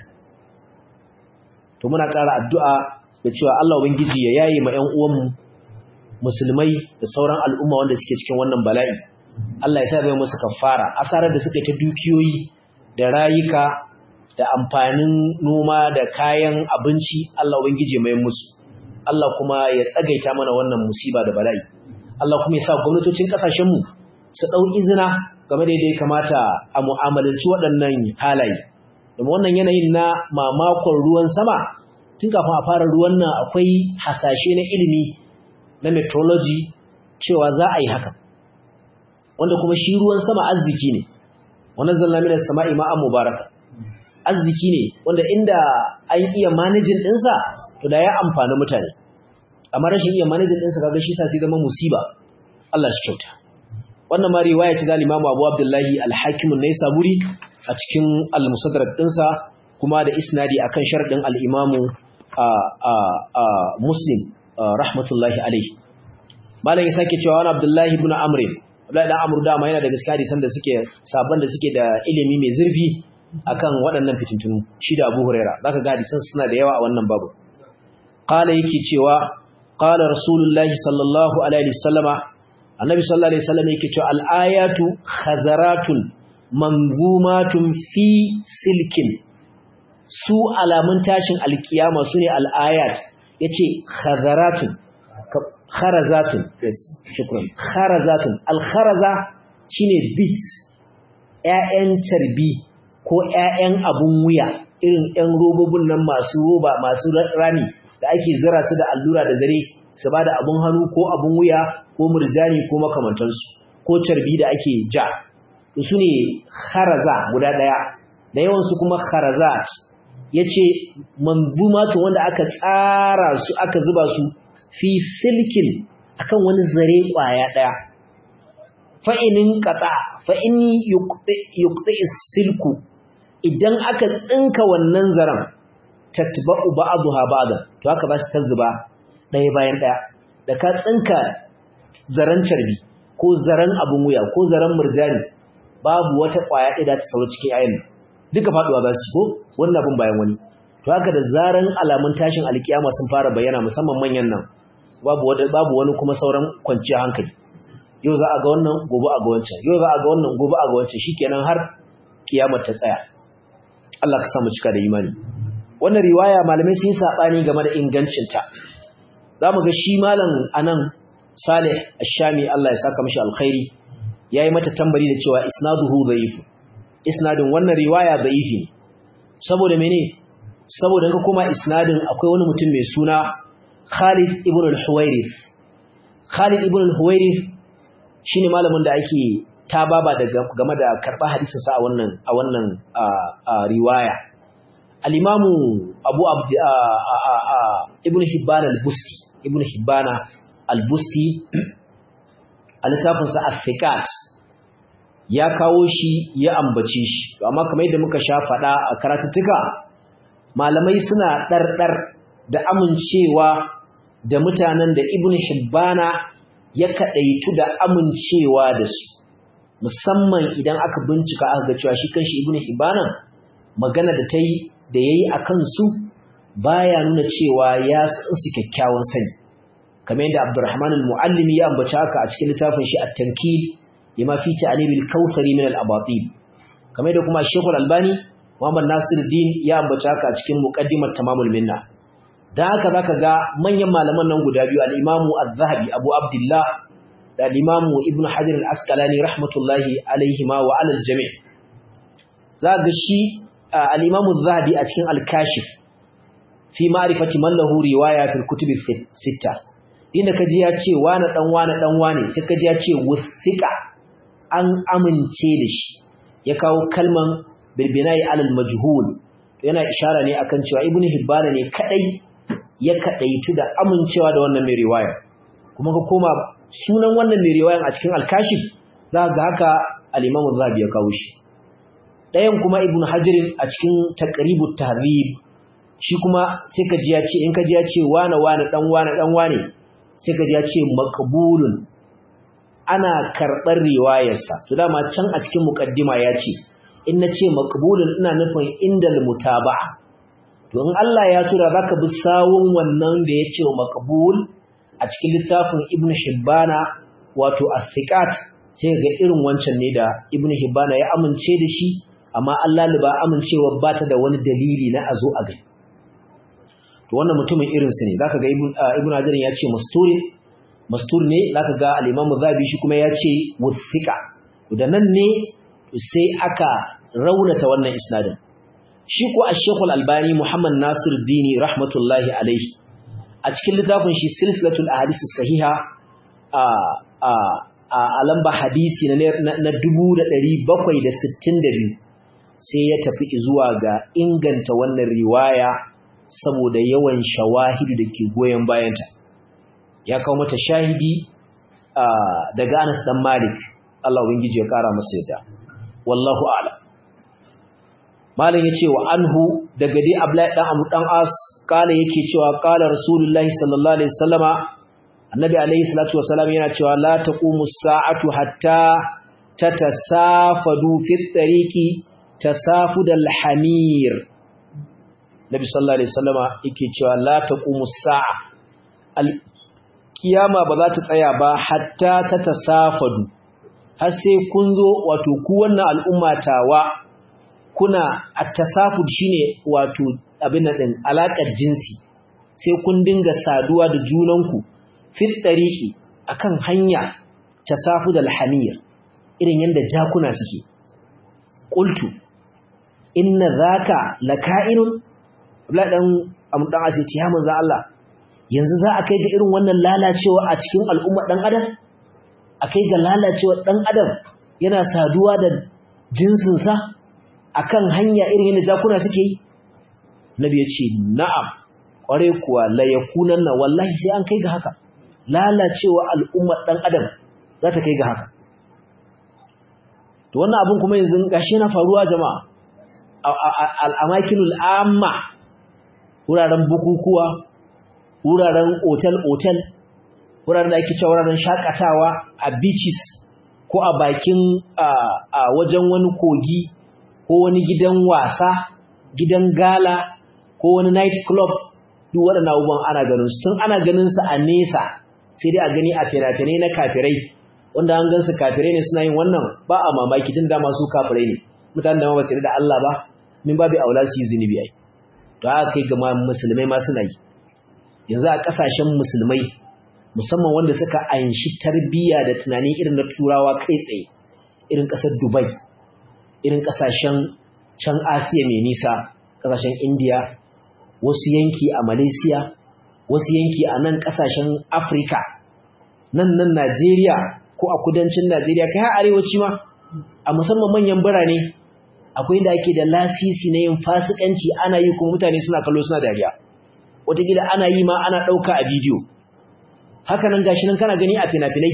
Speaker 1: to muna ƙara addu'a da cewa Allah ubangiji ya yaye ma 'yan uwanmu musulmai da sauran al'umma wanda suke cikin wannan bala'i Allah ya sa bai musu kafara asarar da suka yi ta dukiyoyi da rayuka da amfanin noma da kayan abinci Allah ubangiji mai musu Allah kuma ya tsagaita mana wannan musiba da bala'i Allah kuma ya sa gwamnatocin kasashenmu su ɗau izina game da yadda ya kamata a mu'amalanci waɗannan halaye da wannan yanayin na mamakon ruwan sama tun kafin a fara ruwan nan akwai hasashe na ilimi na meteorology cewa za a yi haka wanda kuma shi ruwan sama arziki ne wannan zalla mina sama'i ma'an mubaraka arziki ne wanda inda an iya manajin ɗinsa to da ya amfani mutane amma rashin iya manajin ɗinsa kaga shi sa sai zama musiba Allah shi kyauta wannan ma riwaya ce da Imam Abu Abdullahi Al-Hakim an-Naisaburi a cikin Al-Musaddarak ɗinsa kuma da isnadi akan sharadin al-Imam Muslim rahmatullahi alaihi malam ya sake cewa wani Abdullahi ibn Amr Abdullahi dan Amr dama yana da gaskiya hadisan da suke sabon da suke da ilimi mai zurfi akan waɗannan fitintunu shi da Abu Huraira zaka ga hadisan suna da yawa a wannan babu qala yake cewa qala rasulullahi sallallahu alaihi wasallama annabi sallallahu alaihi wasallam yake cewa al-ayatu khazaratun manzumatun fi silkin su alamun tashin alkiyama sune al-ayat yace khazaratun kharazatun yes shukran kharazatun al-kharaza shine beads ƴaƴan carbi ko ƴaƴan abun wuya irin ƴan robobin nan masu roba masu rami da ake zira su da allura da zare su ba da abun hannu ko abun wuya ko murjani ko makamantansu ko carbi da ake ja su ne kharaza guda ɗaya da yawansu kuma kharazat ya ce manzumatu wanda aka tsara su aka zuba su fi silkin akan wani zare ƙwaya ɗaya fa'inin ƙaɗa fa'in yukɗi silku idan aka tsinka wannan zaren tatba'u ba'daha ba'da to haka ba su tazzuba ɗaya bayan ɗaya da ka tsinka zaran carbi ko zaran abun wuya ko zaran murjani babu wata ƙwaya ɗaya da ta sauro cikin ayin duka faɗuwa za su ko wannan abun bayan wani to haka da zaran alamun tashin alkiyama sun fara bayyana musamman manyan nan babu wani babu wani kuma sauran kwanciya hankali yau za a ga wannan gobe a ga wancan yau za a ga wannan gobe a ga wancan shikenan har kiyamar ta tsaya Allah ka samu cika da imani wannan riwaya malamai sun yi sabani game da ingancin ta zamu ga shi malam anan Salih Ash-Shami Allah ya saka mishi alkhairi yayi mata tambari da cewa isnaduhu dhaif isnadin wannan riwaya dhaifi ne saboda mene saboda ka kuma isnadin akwai wani mutum mai suna Khalid ibn al-Huwairith Khalid ibn al-Huwairith shine malamin da ake tababa da game da karba hadisin sa a wannan a wannan riwaya al-Imam Abu Abd Ibn Hibban al-Busti Ibn Hibban al-Busti al-Safin sa al-Thiqat ya kawo shi ya ambace shi amma kamar yadda muka sha fada a karatuttuka malamai suna ɗarɗar da amincewa da mutanen da ibn hibbana ya kaɗaitu da amincewa da su musamman idan aka bincika aka ga cewa shi kanshi ibn hibbana magana da ta yi da ya yi a kansu baya nuna cewa ya san su kyakkyawan sani kamar yadda abdurrahman al-muallimi ya ambaci haka a cikin littafin shi at-tankil lima fi ta'anibil kautsari min al-abatil kamar yadda kuma shekul albani Muhammad Nasiruddin ya ambata haka a cikin muqaddimar Tamamul Minna. Da haka zaka ga manyan malaman nan guda biyu al-Imam Az-Zahabi Abu Abdullah da al-Imam Ibn Hajar al-Asqalani rahmatullahi alaihima wa alal jami'. Zaka ga shi al-Imam Az-Zahabi a cikin Al-Kashif fi ma'rifati man lahu riwaya fil kutub sitta. Inda kaji ya ce wani dan wani dan wani sai kaji ya ce wuthiqa an amince da shi. Ya kawo kalman bilbinai alal majhul yana ishara ne akan cewa ibnu hibban ne kadai ya kadaitu da amincewa da wannan mai riwaya kuma ka koma sunan wannan mai riwayan a cikin al-kashif za ga haka al-imam az-zahabi ya kawo shi dayan kuma ibnu hajar a cikin taqribut tahrib shi kuma sai ka ji ya ce in ka ji ya ce wane wane dan wane dan wane sai ka ji ya ce maqbulun ana karɓar riwayarsa to dama can a cikin muqaddima ya ce in na ce makabulin ina nufin indal mutaba'a to in Allah ya so da zaka bi sawun wannan da ya ce makabul a cikin littafin Ibn Hibbana wato As-Siqat sai ga irin wancan ne da Ibn Hibbana ya amince da shi amma Allah liba amincewa ba ta da wani dalili na azo a gani to wannan mutumin irin su ne zaka ga Ibn Hajar ya ce masturi mastur ne zaka ga al-Imam Zabi shi kuma ya ce wuthiqa da nan ne sai aka raunata wannan isnadin shi ko ash-Sheikh al-Albani Muhammad Nasir Dini rahmatullahi alaihi a cikin littafin shi silsilatul ahadith sahiha a a a lamba hadisi na na 1762 sai ya tafi zuwa ga inganta wannan riwaya saboda yawan shawahidu da ke goyon bayanta ya kawo mata shahidi daga Anas dan Malik Allah ubangiji ya kara masa yadda wallahu a'lam malam yace wa anhu daga dai Abdullahi dan Amr dan As kala yake cewa kala Rasulullahi sallallahu alaihi wasallama annabi alaihi salatu wasallam yana cewa la taqumu as-sa'atu hatta tatasafadu fi at-tariqi tasafudal hamir Nabi sallallahu alaihi wasallama yake cewa la taqumu as-sa'a al-qiyama ba za ta tsaya ba hatta tatasafadu har sai kun zo wato ku wannan al'umma tawa kuna at-tasafud shine wato abin nan din alakar jinsi sai kun dinga saduwa da junanku fit tariqi akan hanya tasafudal hamir irin yanda jakuna suke qultu inna zaka laka'inun Abdullah dan amdan asai ce ya manzo Allah yanzu za a kai ga irin wannan lalacewa a cikin al'umma dan adam akai ga lalacewa dan adam yana saduwa da jinsin sa akan hanya irin yadda jakuna suke yi nabi ya ce na'am kware kuwa la yakunanna wallahi sai an kai ga haka lalacewa al'umma dan adam za ta kai ga haka to wannan abun kuma yanzu gashi yana faruwa jama'a al'amakinul amma wuraren bukukuwa wuraren otal-otal wuraren da ake cewa wuraren shakatawa a beaches ko a bakin a wajen wani kogi ko wani gidan wasa gidan gala ko wani night club duk waɗannan abubuwan ana ganin su tun ana ganin su a nesa sai dai a gani a fina-finai na kafirai wanda an gan su kafirai ne suna yin wannan ba a mamaki tun da masu kafirai ne mutanen da ma ba su da Allah ba min babu aula su yi zunubi ai to haka kai ga musulmai ma suna yi yanzu a kasashen musulmai musamman wanda suka anshi tarbiyya da tunani irin na turawa kai tsaye irin kasar Dubai irin kasashen can Asiya mai nisa kasashen India wasu yanki a Malaysia wasu yanki a nan kasashen Africa nan nan Najeriya ko a kudancin Najeriya kai har arewaci ma a musamman manyan birane akwai inda ake da lasisi na yin fasikanci ana yi kuma mutane suna kallo suna dariya wataƙila ana yi ma ana ɗauka a bidiyo haka nan gashi nan kana gani a fina-finai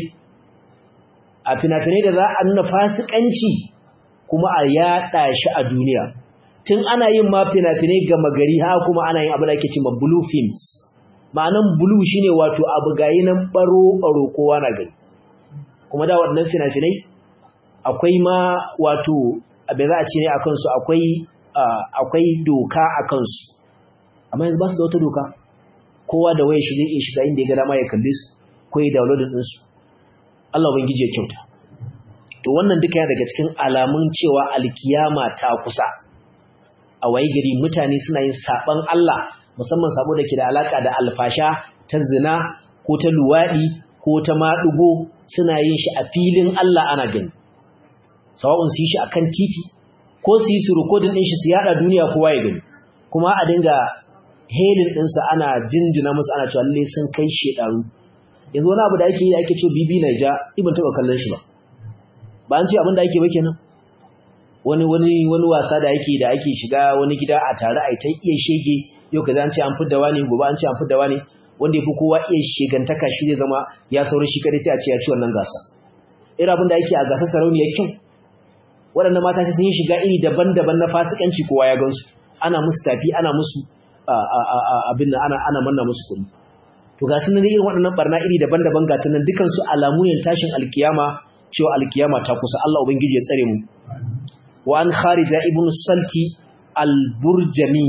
Speaker 1: a fina-finai da za a nuna fasikanci kuma a yaɗa shi a duniya tun ana yin ma fina-finai gama gari ha kuma ana yin abu da ake cewa blue films ma'anan blue shine wato abu gayi nan baro-baro kowa na gani kuma da waɗannan fina-finai akwai ma wato abin za a ce ne a kansu akwai doka a kansu amma yanzu ba su da wata doka kowa da waya shi zai iya shiga inda ya ga dama ya kalle su ko ya downloading ɗinsu Allah ubangiji ya kyauta to wannan duka yana daga cikin alamun cewa alkiyama ta kusa a waye gari mutane suna yin saban Allah musamman sabo da ke da alaka da alfasha ta zina ko ta luwaɗi ko ta maɗugo suna yin shi a filin Allah ana gani sawa'un su yi shi akan titi ko su yi su rikodin ɗin shi su yada duniya kowa ya gani kuma a dinga helin ɗinsa ana jinjina musu ana cewa lalle sun kai shedaru yanzu wani abu da ake yi da ake cewa bibi na ja ibn taɓa kallon shi ba ba an ce abin da ake ba kenan wani wani wani wasa da ake da ake shiga wani gida a tare a ta iya shege yau kaza an ce an fidda wani gobe an ce an fidda wani wanda yafi kowa iya shegantaka shi zai zama ya sauri shi kadai sai a ce ya ci wannan gasa irin abin da ake a gasar sarauniyar kyau waɗannan mata sun yi shiga iri daban-daban na fasikanci kowa ya gansu ana musu tafi ana musu abin da ana ana manna musu kuɗi to ga sunan irin waɗannan barna iri daban-daban ga tunan dukan su alamu ne tashin alkiyama cewa alkiyama ta kusa Allah ubangiji ya tsare mu wa an kharija ibnu salti al-burjani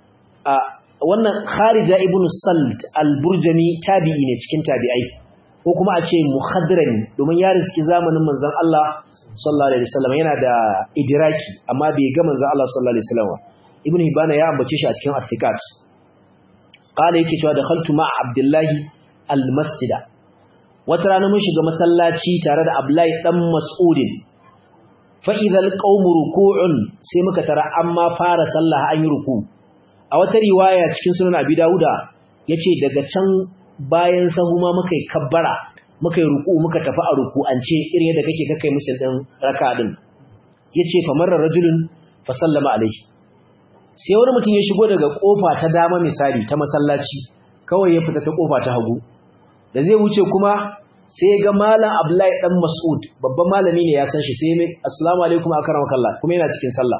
Speaker 1: wannan kharija ibnu salt al-burjani tabi'i ne cikin tabi'ai ko kuma a ce muhadrani domin ya riski zamanin manzon Allah sallallahu alaihi wasallam yana da idraki amma bai ga manzon Allah sallallahu alaihi wasallam ibn hibban ya ambace shi a cikin athiqat qala yake cewa dakhaltu ma abdullahi almasjida wata rana mun shiga masallaci tare da abdullahi dan mas'udin fa idha alqawmu ruku'un sai muka tara amma fara sallah an yi ruku a wata riwaya cikin sunan abi dauda yace daga can bayan sahu ma muka yi kabbara muka yi ruku muka tafi a ruku an ce irin yadda kake kakai musul din raka din yace fa marra rajulun fa sallama alaihi sai wani mutum ya shigo daga kofa ta dama misali ta masallaci kawai ya fita ta kofa ta hagu da zai wuce kuma sai ya ga malam Abdullahi dan Mas'ud babban malami ne ya san shi sai mai assalamu alaikum akramakallah kuma yana cikin sallah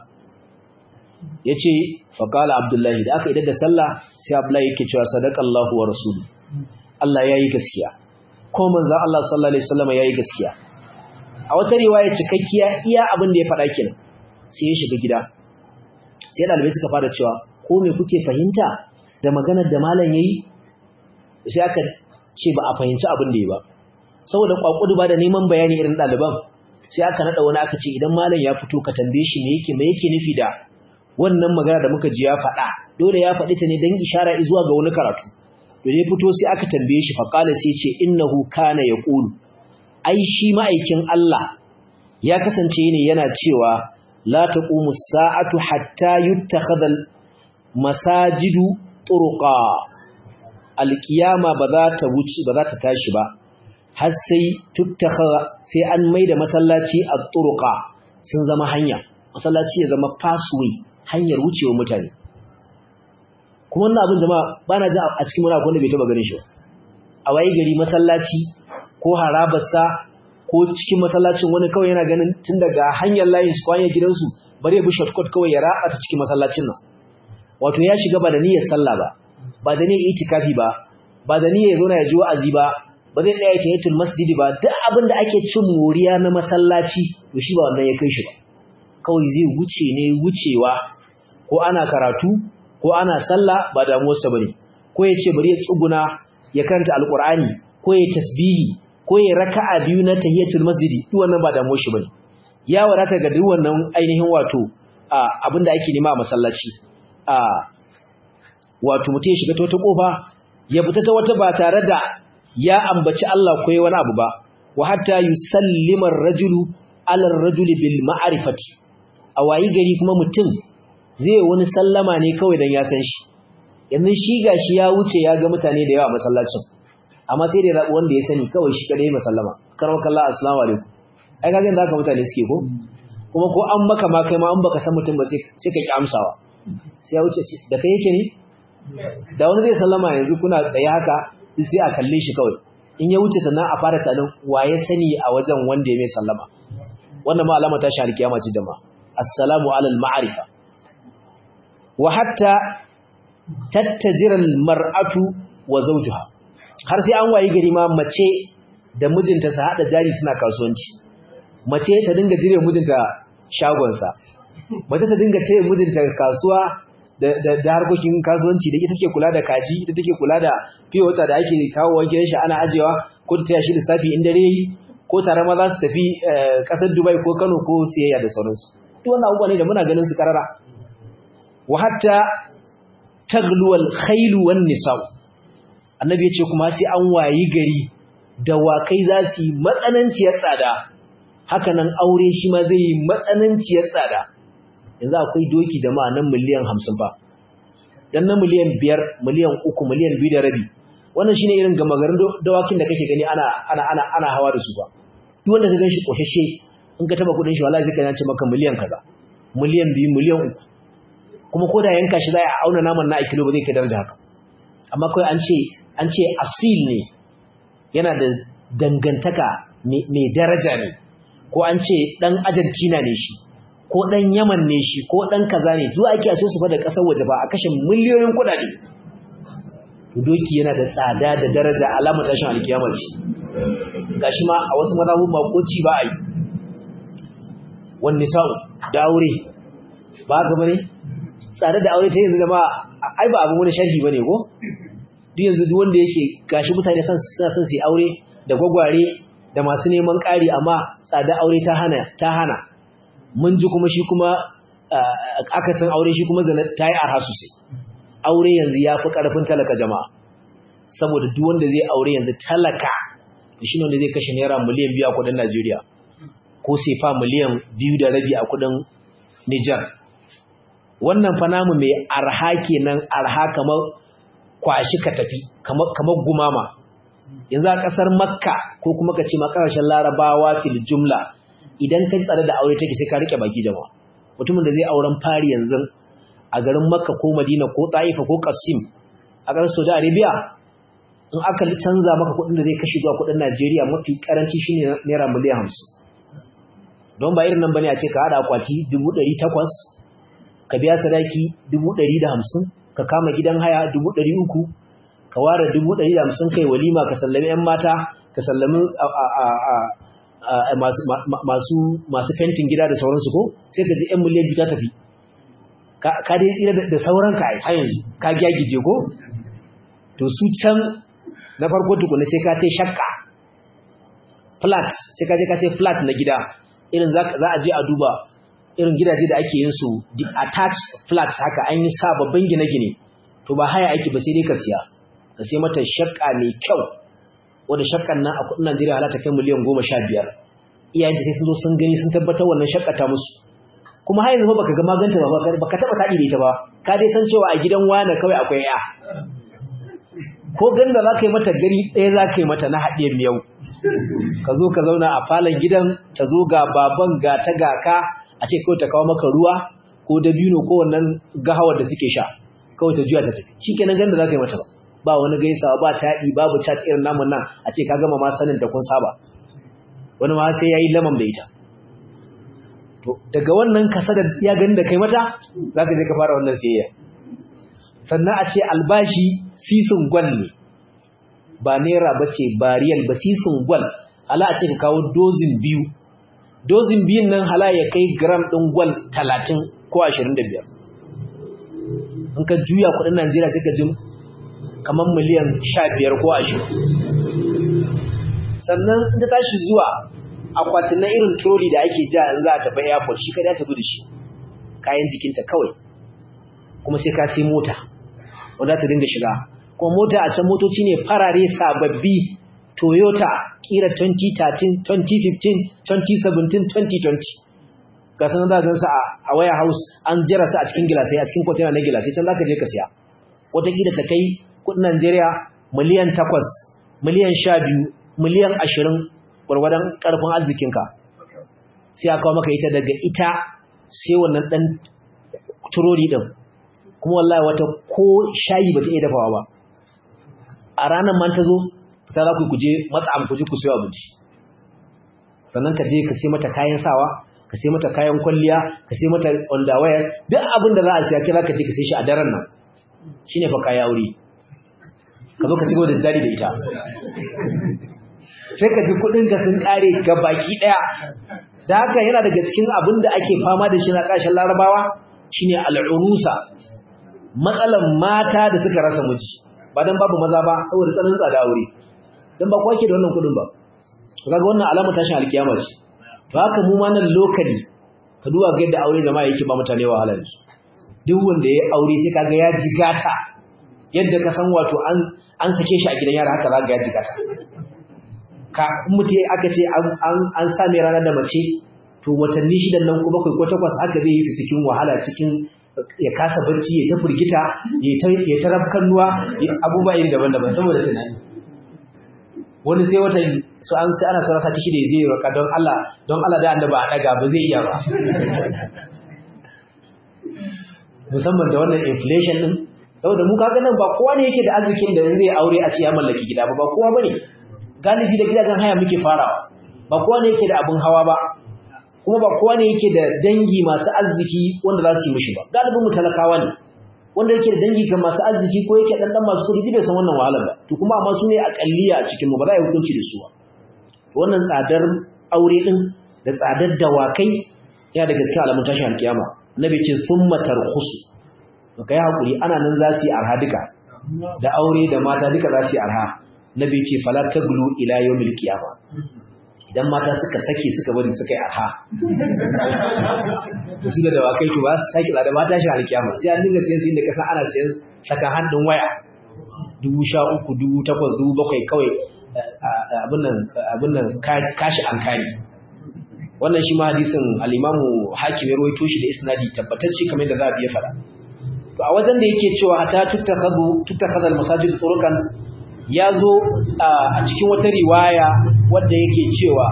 Speaker 1: yace fa qala Abdullahi da aka idar da sallah sai Abdullahi yake cewa sadaqallahu wa rasuluhu Allah yayi gaskiya ko manzon Allah sallallahu alaihi wasallam yayi gaskiya a wata riwaya cikakkiya iya abin da ya faɗa kenan sai ya shiga gida sai dalibai suka fara cewa ko me kuke fahimta da maganar da malam yayi sai aka ce ba a fahimci abin da ya ba saboda kwakudu ba da neman bayani irin daliban sai aka nada wani aka ce idan malam ya fito ka tambaye shi me yake me yake nufi da wannan magana da muka ji ya faɗa dole ya faɗi ta ne dan ishara zuwa ga wani karatu to ya fito sai aka tambaye shi fa qala sai ce innahu kana yaqulu ai shi ma'aikin Allah ya kasance ne yana cewa la taqumu sa'atu hatta yuttakhadha masajidu turqa alqiyama ba za ta wuce ba za ta tashi ba har sai tuttakhadha sai an maida masallaci a turqa sun zama hanya masallaci ya zama pathway hanyar wucewa mutane kuma wannan abin jama'a bana ji a cikin muna wanda bai taba ganin shi a waye gari masallaci ko harabarsa ko cikin masallacin wani kawai yana ganin tun daga hanyar layin su kwanye gidansu bari ya bi shortcut kawai ya ratsa ta cikin masallacin nan wato ya shiga ba da niyyar sallah ba ba da niyyar itikafi ba ba da niyyar zo na ya ji wa'azi ba ba zai tsaya tahiyatul masjidi ba duk abin da ake cin moriya na masallaci to shi ba wannan ya kai shi ba kawai zai wuce ne wucewa ko ana karatu ko ana sallah ba damuwarsa bane ko ya ce bari ya tsuguna ya karanta alqur'ani ko ya tasbihi ko ya raka'a biyu na tahiyatul masjidi duk wannan ba damuwar shi bane ya wadata ga duk wannan ainihin wato abinda ake nema a masallaci a wato mutum ya shiga ta wata kofa ya fita ta wata ba tare da ya ambaci Allah ko wani abu ba wa hatta yusallima ar-rajulu ala ar-rajuli bil ma'rifati a wayi gari kuma mutum zai wani sallama ne kawai dan ya san shi yanzu shi gashi ya wuce ya ga mutane da yawa masallacin amma sai da ya rabu wanda ya sani kawai shi kadai masallama karwaka Allah assalamu alaikum ai kaga yanda haka mutane suke ko kuma ko an maka ma kai ma an baka san mutum ba sai sai ka ki amsawa sai ya wuce ce da kai yake ne da wani zai sallama yanzu kuna tsaye haka sai a kalle shi kawai in ya wuce sannan a fara tanin waye sani a wajen wanda ya mai sallama wannan ma alama ta shahar kiyama ce jama'a assalamu alal ma'arifa wa hatta tattajira mar'atu wa zawjuha har sai an wayi gari ma mace da mijinta su hada jari suna kasuwanci mace ta dinga jire mijinta shagonsa mace ta dinga ce mijinta kasuwa da harkokin kasuwanci da ita take kula da kaji ita take kula da fiye wata da ake kawo wanke shi ana ajewa ko ta taya shi lissafi in dare yi ko tare ma za su tafi kasar dubai ko kano ko siyayya da sauransu duk wannan abubuwa ne da muna ganin su karara wa hatta tagluwal khailu wan nisa'u annabi ya ce kuma sai an wayi gari dawakai za su yi matsananciyar tsada hakanan aure shi ma zai yi matsananciyar tsada yanzu akwai doki jama'a nan miliyan hamsin fa dan na miliyan biyar miliyan uku miliyan biyu da rabi wannan shine irin gama garin dawakin da kake gani ana ana ana ana hawa da su ba duk wanda ka ganshi koshashe in ka taba kudin shi wallahi zai kana ce maka miliyan kaza miliyan biyu miliyan uku kuma ko da yanka shi za a auna naman na a kilo ba zai kai daraja haka amma kawai an ce an ce asil ne yana da dangantaka mai daraja ne ko an ce dan Argentina ne shi ko dan Yaman ne shi ko dan kaza ne zuwa ake so su fada kasar waje ba a kashe miliyoyin kudade doki yana da tsada da daraja alamar tashin alkiyama ce gashi ma a wasu mazhabun makoci ba a yi wani sa'u da aure ba ga bane tsada da aure ta yanzu zama ai ba abin wani sharhi bane ko duk yanzu duk wanda yake gashi mutane suna son su yi aure da gwagware da masu neman ƙari amma tsada aure ta hana ta hana mun ji kuma shi kuma akasin aure shi kuma zana ta yi arha sosai aure yanzu ya fi ƙarfin talaka jama'a saboda duk wanda zai aure yanzu talaka shi ne wanda zai kashe naira miliyan biyu a kudin najeriya ko sefa miliyan biyu da rabi a kudin nijar wannan fa namu mai arha kenan arha kamar kwashi ka tafi kamar gumama yanzu a ƙasar makka ko kuma ka ce ma ƙasashen larabawa fil jumla idan ka tsare da aure take sai ka rike baki jama'a mutumin da zai auren fari yanzu a garin makka ko madina ko taifa ko qasim a ƙasar saudi arabia in aka canza maka kuɗin da zai kashe zuwa kuɗin najeriya mafi karanci shine naira miliyan hamsin don ba irin nan bane a ce ka haɗa akwati dubu ɗari takwas ka biya sadaki dubu ɗari da hamsin ka kama gidan haya dubu ɗari uku ka ware dubu ɗari da hamsin kai walima ka sallami 'yan mata ka sallami masu fentin gida da sauransu ko sai ka ji 'yan miliyan biyu ta tafi ka dai tsira da sauran ka har yanzu ka gyagije ko to su can na farko tukuna sai ka sai shakka flat sai ka je ka sai flat na gida irin za a je a duba irin gidaje da ake yin su attached flats haka an yi sababbin gine-gine to ba haya aiki ba sai dai ka siya ka sai mata shakka mai kyau wanda shakkan nan a kudin Najeriya halata kai miliyan goma sha biyar iyayen sai sun zo sun gani sun tabbatar wannan shakkata musu kuma har yanzu baka ga maganta ba baka taba taɗi da ita ba ka dai san cewa a gidan wani kawai akwai ya ko ganda za ka yi mata gari ɗaya za ka yi mata na haɗe miyau ka zo ka zauna a falon gidan ta zo ga baban ga ta ga ka a ce kawai ta kawo maka ruwa ko dabino ko wannan gahawar da suke sha kawai ta juya ta tafi shi kenan ganda za ka yi mata ba ba wani gaisawa ba taɗi babu chat irin namun nan a ce ka gama ma sanin ta kun saba wani ma sai ya yi lamam da ita to daga wannan kasa da ya gani da kai mata za ka je ka fara wannan siyayya sannan a ce albashi sisin gwal ne ba naira ba ce ba riyal ba sisin gwal hala a ce ka kawo dozin biyu dozin biyun nan hala ya kai gram ɗin gwal talatin ko ashirin da biyar in ka juya kudin najeriya sai ka ji kamar miliyan sha biyar ko ashirin sannan in ta tashi zuwa akwatin na irin troli da ake ja in za a tafi airport shi kada ya tafi da shi kayan jikinta kawai kuma sai ka sai mota wanda ta dinga shiga kuma mota a can motoci ne farare sababbi toyota kira 2013 2015 2017 2020 ga sanar da gansa a waya house an jira su a cikin gilasai a cikin kwatena na gilasai can za ka je ka siya watakila ta kai kudin najeriya miliyan 8 miliyan 12 miliyan 20 gwargwadon karfin arzikinka sai a kawo maka ita daga ita sai wannan dan turori din kuma wallahi wata ko shayi ba ta iya dafawa ba a ranar man ta zo fita za ku kuje matsa ku je ku siyo abinci sannan ka je ka sai mata kayan sawa ka sai mata kayan kwalliya ka sai mata underwear duk abin da za a siya kira ka je ka sai shi a daren nan shine fa kaya wuri ka zo ka shigo da dadi da ita sai ka ji kudin ka sun kare ga baki daya da haka yana daga cikin abin da ake fama da shi na kashin larabawa shine al'urusa matsalan mata da suka rasa miji ba dan babu maza ba saboda tsananin tsada aure dan ba kwake da wannan kudin ba kaga wannan alama tashin alkiyama ce to haka mu ma nan lokali ka duba ga yadda aure jama'a yake ba mutane wahala ne duk wanda ya aure sai kaga ya jigata yadda ka san wato an an sake shi a gidan yara haka zaka ga ya jigata ka mutum aka ce an an same ranar da mace to watanni shidan nan ko bakwai ko takwas haka zai yi su cikin wahala cikin ya kasa barci ya ta furgita ya ta ya ta rafkannuwa abubuwa yin daban-daban saboda tunani wani sai wata su an sai ana son rasa ciki da ya je raka don Allah don Allah da annaba a daga ba zai iya ba musamman da wannan inflation din saboda mu kaga nan ba kowa ne yake da arzikin da zai aure a ce ya mallaki gida ba ba kowa bane galibi da gidajen haya muke farawa ba kowa ne yake da abun hawa ba kuma ba kowa ne yake da dangi masu arziki wanda za su yi mishi ba galibin mu talakawa ne wanda yake da dangi kan masu arziki ko yake dan dan masu kudi bai san wannan wahalar ba to kuma amma su ne akalliya a cikin mu ba za a yi hukunci da su ba wannan tsadar aure din da tsadar dawakai yana da gaskiya alamun tashin alkiyama annabi ce thumma tarkhusu to kai hakuri ana nan za su yi arha duka da aure da mata duka za su yi arha nabi ce fala taglu ila yawmil qiyama idan mata suka sake suka bari suka yi arha da su da dawakai to ba su sake da mata shi alkiyama sai an dinga sayan sin da kasan ana sayan saka hannun waya dubu sha uku dubu takwas dubu bakwai kawai abin nan kashi an kari wannan shi ma hadisin al-imamu hakim ya rawaito shi da isnadi tabbatacce kamar da za a biya fada to a wajen da yake cewa hatta tuttakhadhu tuttakhadha al-masajid turukan ya zo a cikin wata riwaya wadda yake cewa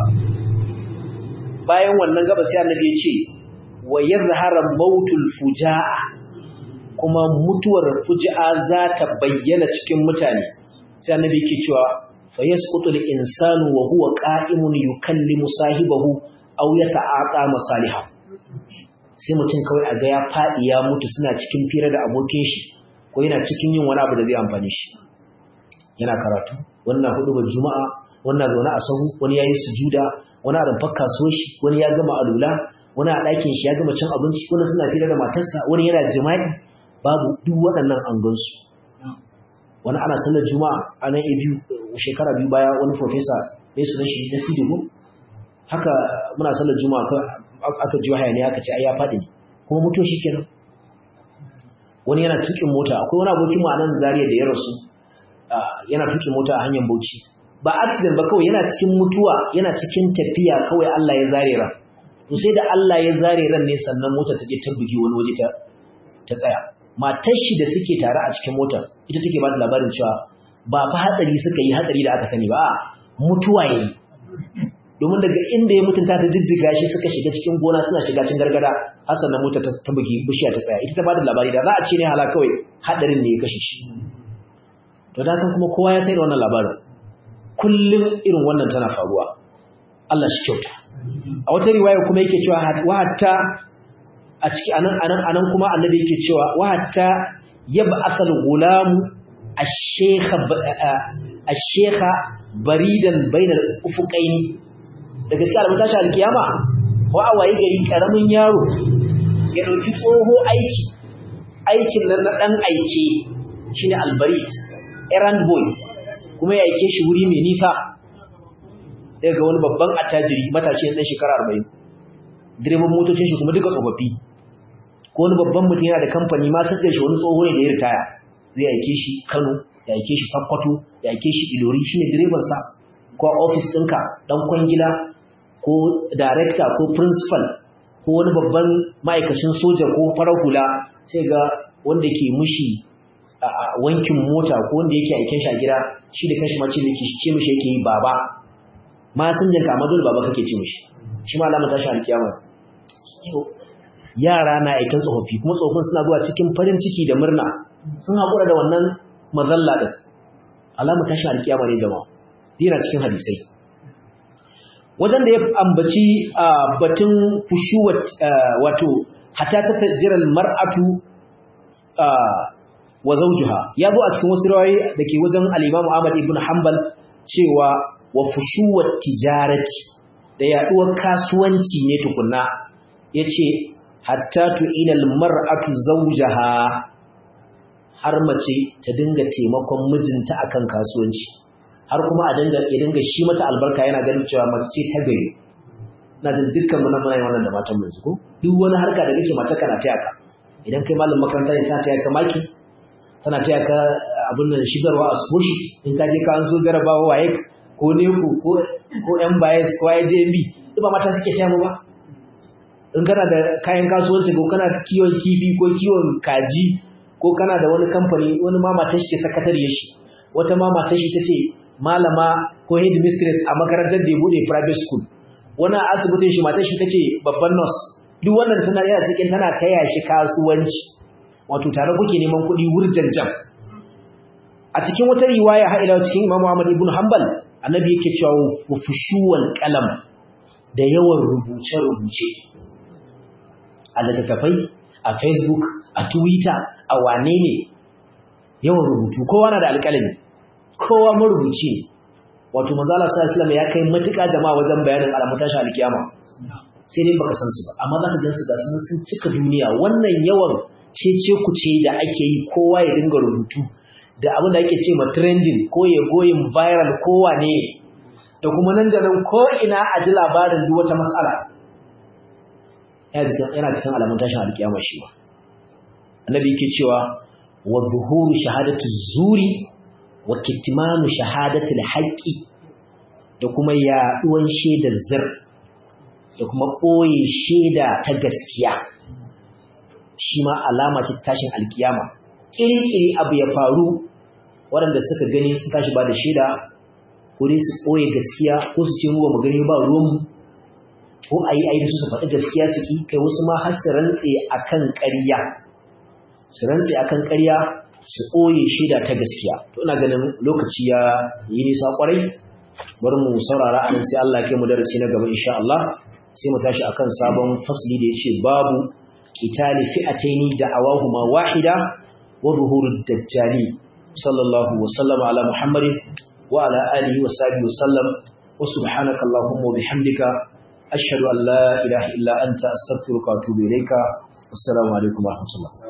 Speaker 1: bayan wannan gaba sai annabi ya ce wa yazhara mautul fujaa kuma mutuwar fujaa za ta bayyana cikin mutane sai annabi yake cewa fa yasqutu al-insanu wa huwa qa'imun yukallimu sahibahu aw yata'aqa masaliha sai mutum kawai a ga ya fadi ya mutu suna cikin fira da abokin shi ko yana cikin yin wani abu da zai amfane shi yana karatu wannan hudu ba juma'a wannan zaune a sahu wani yayin sujuda wani a rumfar kasuwar shi wani ya gama alula wani a ɗakin shi ya gama cin abinci wani suna fira da matarsa wani yana jima'i babu duk waɗannan an gansu wani ana sallar juma'a a nan a biyu shekara biyu baya wani profesa mai sunan shi na sidigo haka muna sallar juma'a aka ji wahaya ne aka ce ai ya faɗi ne kuma mutuwa shi kenan wani yana tukin mota akwai wani abokin mu a nan zariya da ya rasu yana tukin mota a hanyar bauchi ba accident ba kawai yana cikin mutuwa yana cikin tafiya kawai Allah ya zare ran to sai da Allah ya zare ran ne sannan mota ta je ta bugi wani waje ta ta tsaya matar shi da suke tare a cikin motar ita take ba da labarin cewa ba fa hatsari suka yi hatsari da aka sani ba mutuwa yayi domin daga inda ya mutunta ta jijjiga shi suka shiga cikin gona suna shiga cikin gargada har sannan mota ta bugi bishiya ta tsaya ita ta ba da labari da za a ce ne hala kawai hadarin ne ya kashe shi to da san kuma kowa ya sai da wannan labarin kullum irin wannan tana faruwa Allah shi kyauta a wata riwaya kuma yake cewa wa hatta a ciki anan anan anan kuma annabi yake cewa wa hatta yab'athal gulamu ash-shaykha ash-shaykha baridan bainal ufuqaini da gaskiya alamun tashi alkiyama ko a waye gari karamin yaro ya dauki tsoho aiki aikin nan na dan aike shine albarid errand boy kuma ya aike shi wuri mai nisa sai ga wani babban attajiri matashi ɗan shekara 40 direban motocin shi kuma duka tsofaffi ko wani babban mutum yana da kamfani ma sai shi wani tsoho ne da ya ritaya zai aike shi Kano ya aike shi Sokoto ya aike shi Ilori shine direban sa ko office ɗinka dan kwangila ko director ko principal ko wani babban ma'aikacin soja ko farar hula sai ga wanda ke mushi wankin mota ko wanda yake aikin shi a gida shi da kanshi ma ce miki ce mishi yake yi baba ma sun jinka amma dole baba kake ce mishi shi ma alama tashi alkiyama yara na aikin tsofaffi kuma tsofaffin suna zuwa cikin farin ciki da murna sun haƙura da wannan mazalla ɗin alama tashi alkiyama ne jama'a dina cikin hadisai wajen da ya ambaci batun fushuwat wato hatta ta tajiral mar'atu wa zawjuha ya zo a cikin wasu rawayi da ke wajen al-Imam Ahmad ibn Hanbal cewa wa fushuwat tijarati da yaduwar kasuwanci ne tukunna yace hatta tu ilal mar'atu zawjaha har mace ta dinga taimakon mijinta akan kasuwanci har kuma a dinga ya dinga shi mata albarka yana ganin cewa mace ce ta gari na jin dukkan mun muna yin wannan da matan mu ko duk wani harka da kake mata kana taya ka idan kai malamin makaranta ne tana taya ka maki tana taya ka abin nan shigarwa a school in ka je ka an so jarabawa waye ko ne ku ko ko yan bias ko IJMB duk ba mata suke taya mu ba in kana da kayan kasuwanci ko kana kiwon kifi ko kiwon kaji ko kana da wani kamfani wani ma matar shi ce sakatariyar shi wata ma matar shi tace malama ko head mistress a makarantar da ya bude private school wani a asibitin shi matar shi tace babban nurse duk wannan tana yana cikin tana taya shi kasuwanci wato tare kuke neman kuɗi wurjanjan a cikin wata riwaya har ila cikin Imam Ahmad ibn Hanbal annabi yake cewa fushuwal qalam da yawan rubuce rubuce a littattafai a Facebook a Twitter a wane ne yawan rubutu kowa na da alƙalami kowa marubuci ne wato manzo Allah sallallahu alaihi ya kai matuƙa jama'a wajen bayanin alamun tashi alkiyama sai dai baka san su ba amma zaka gan su ga sun sun cika duniya wannan yawan cece kuce da ake yi kowa ya dinga rubutu da abin da ake ce ma trending ko ya goyin viral ko wane da kuma nan da nan ko ina a ji labarin duk wata mas'ala yana cikin alamun tashin alkiyama shi ba annabi yake cewa wa zuhuru shahadatu zuri wa kitmanu shahadatul haqqi da kuma yaduwan shaidar zir da kuma koye shaida ta gaskiya shi ma alama ce tashin alkiyama kirkiri abu ya faru waɗanda suka gani sun tashi ba da shaida ko dai su koye gaskiya ko su ce mu ba mu gani ba ruwan ko ayi ayi su su faɗi gaskiya su ki kai wasu ma har su rantse akan ƙarya su rantse akan ƙarya su ɓoye shaida ta gaskiya to ina ganin lokaci ya yi nisa kwarai bari mu saurara a nan sai Allah kai mu darasi na gaba insha Allah sai mu tashi akan sabon fasli da yace babu qitali fi'ataini da'awahuma wahida wa zuhurud dajjali sallallahu wa sallama ala muhammadin wa ala alihi wa sahbihi wa sallam wa subhanaka allahumma wa bihamdika ashhadu an la ilaha illa anta astaghfiruka wa atubu ilayka assalamu alaikum wa rahmatullah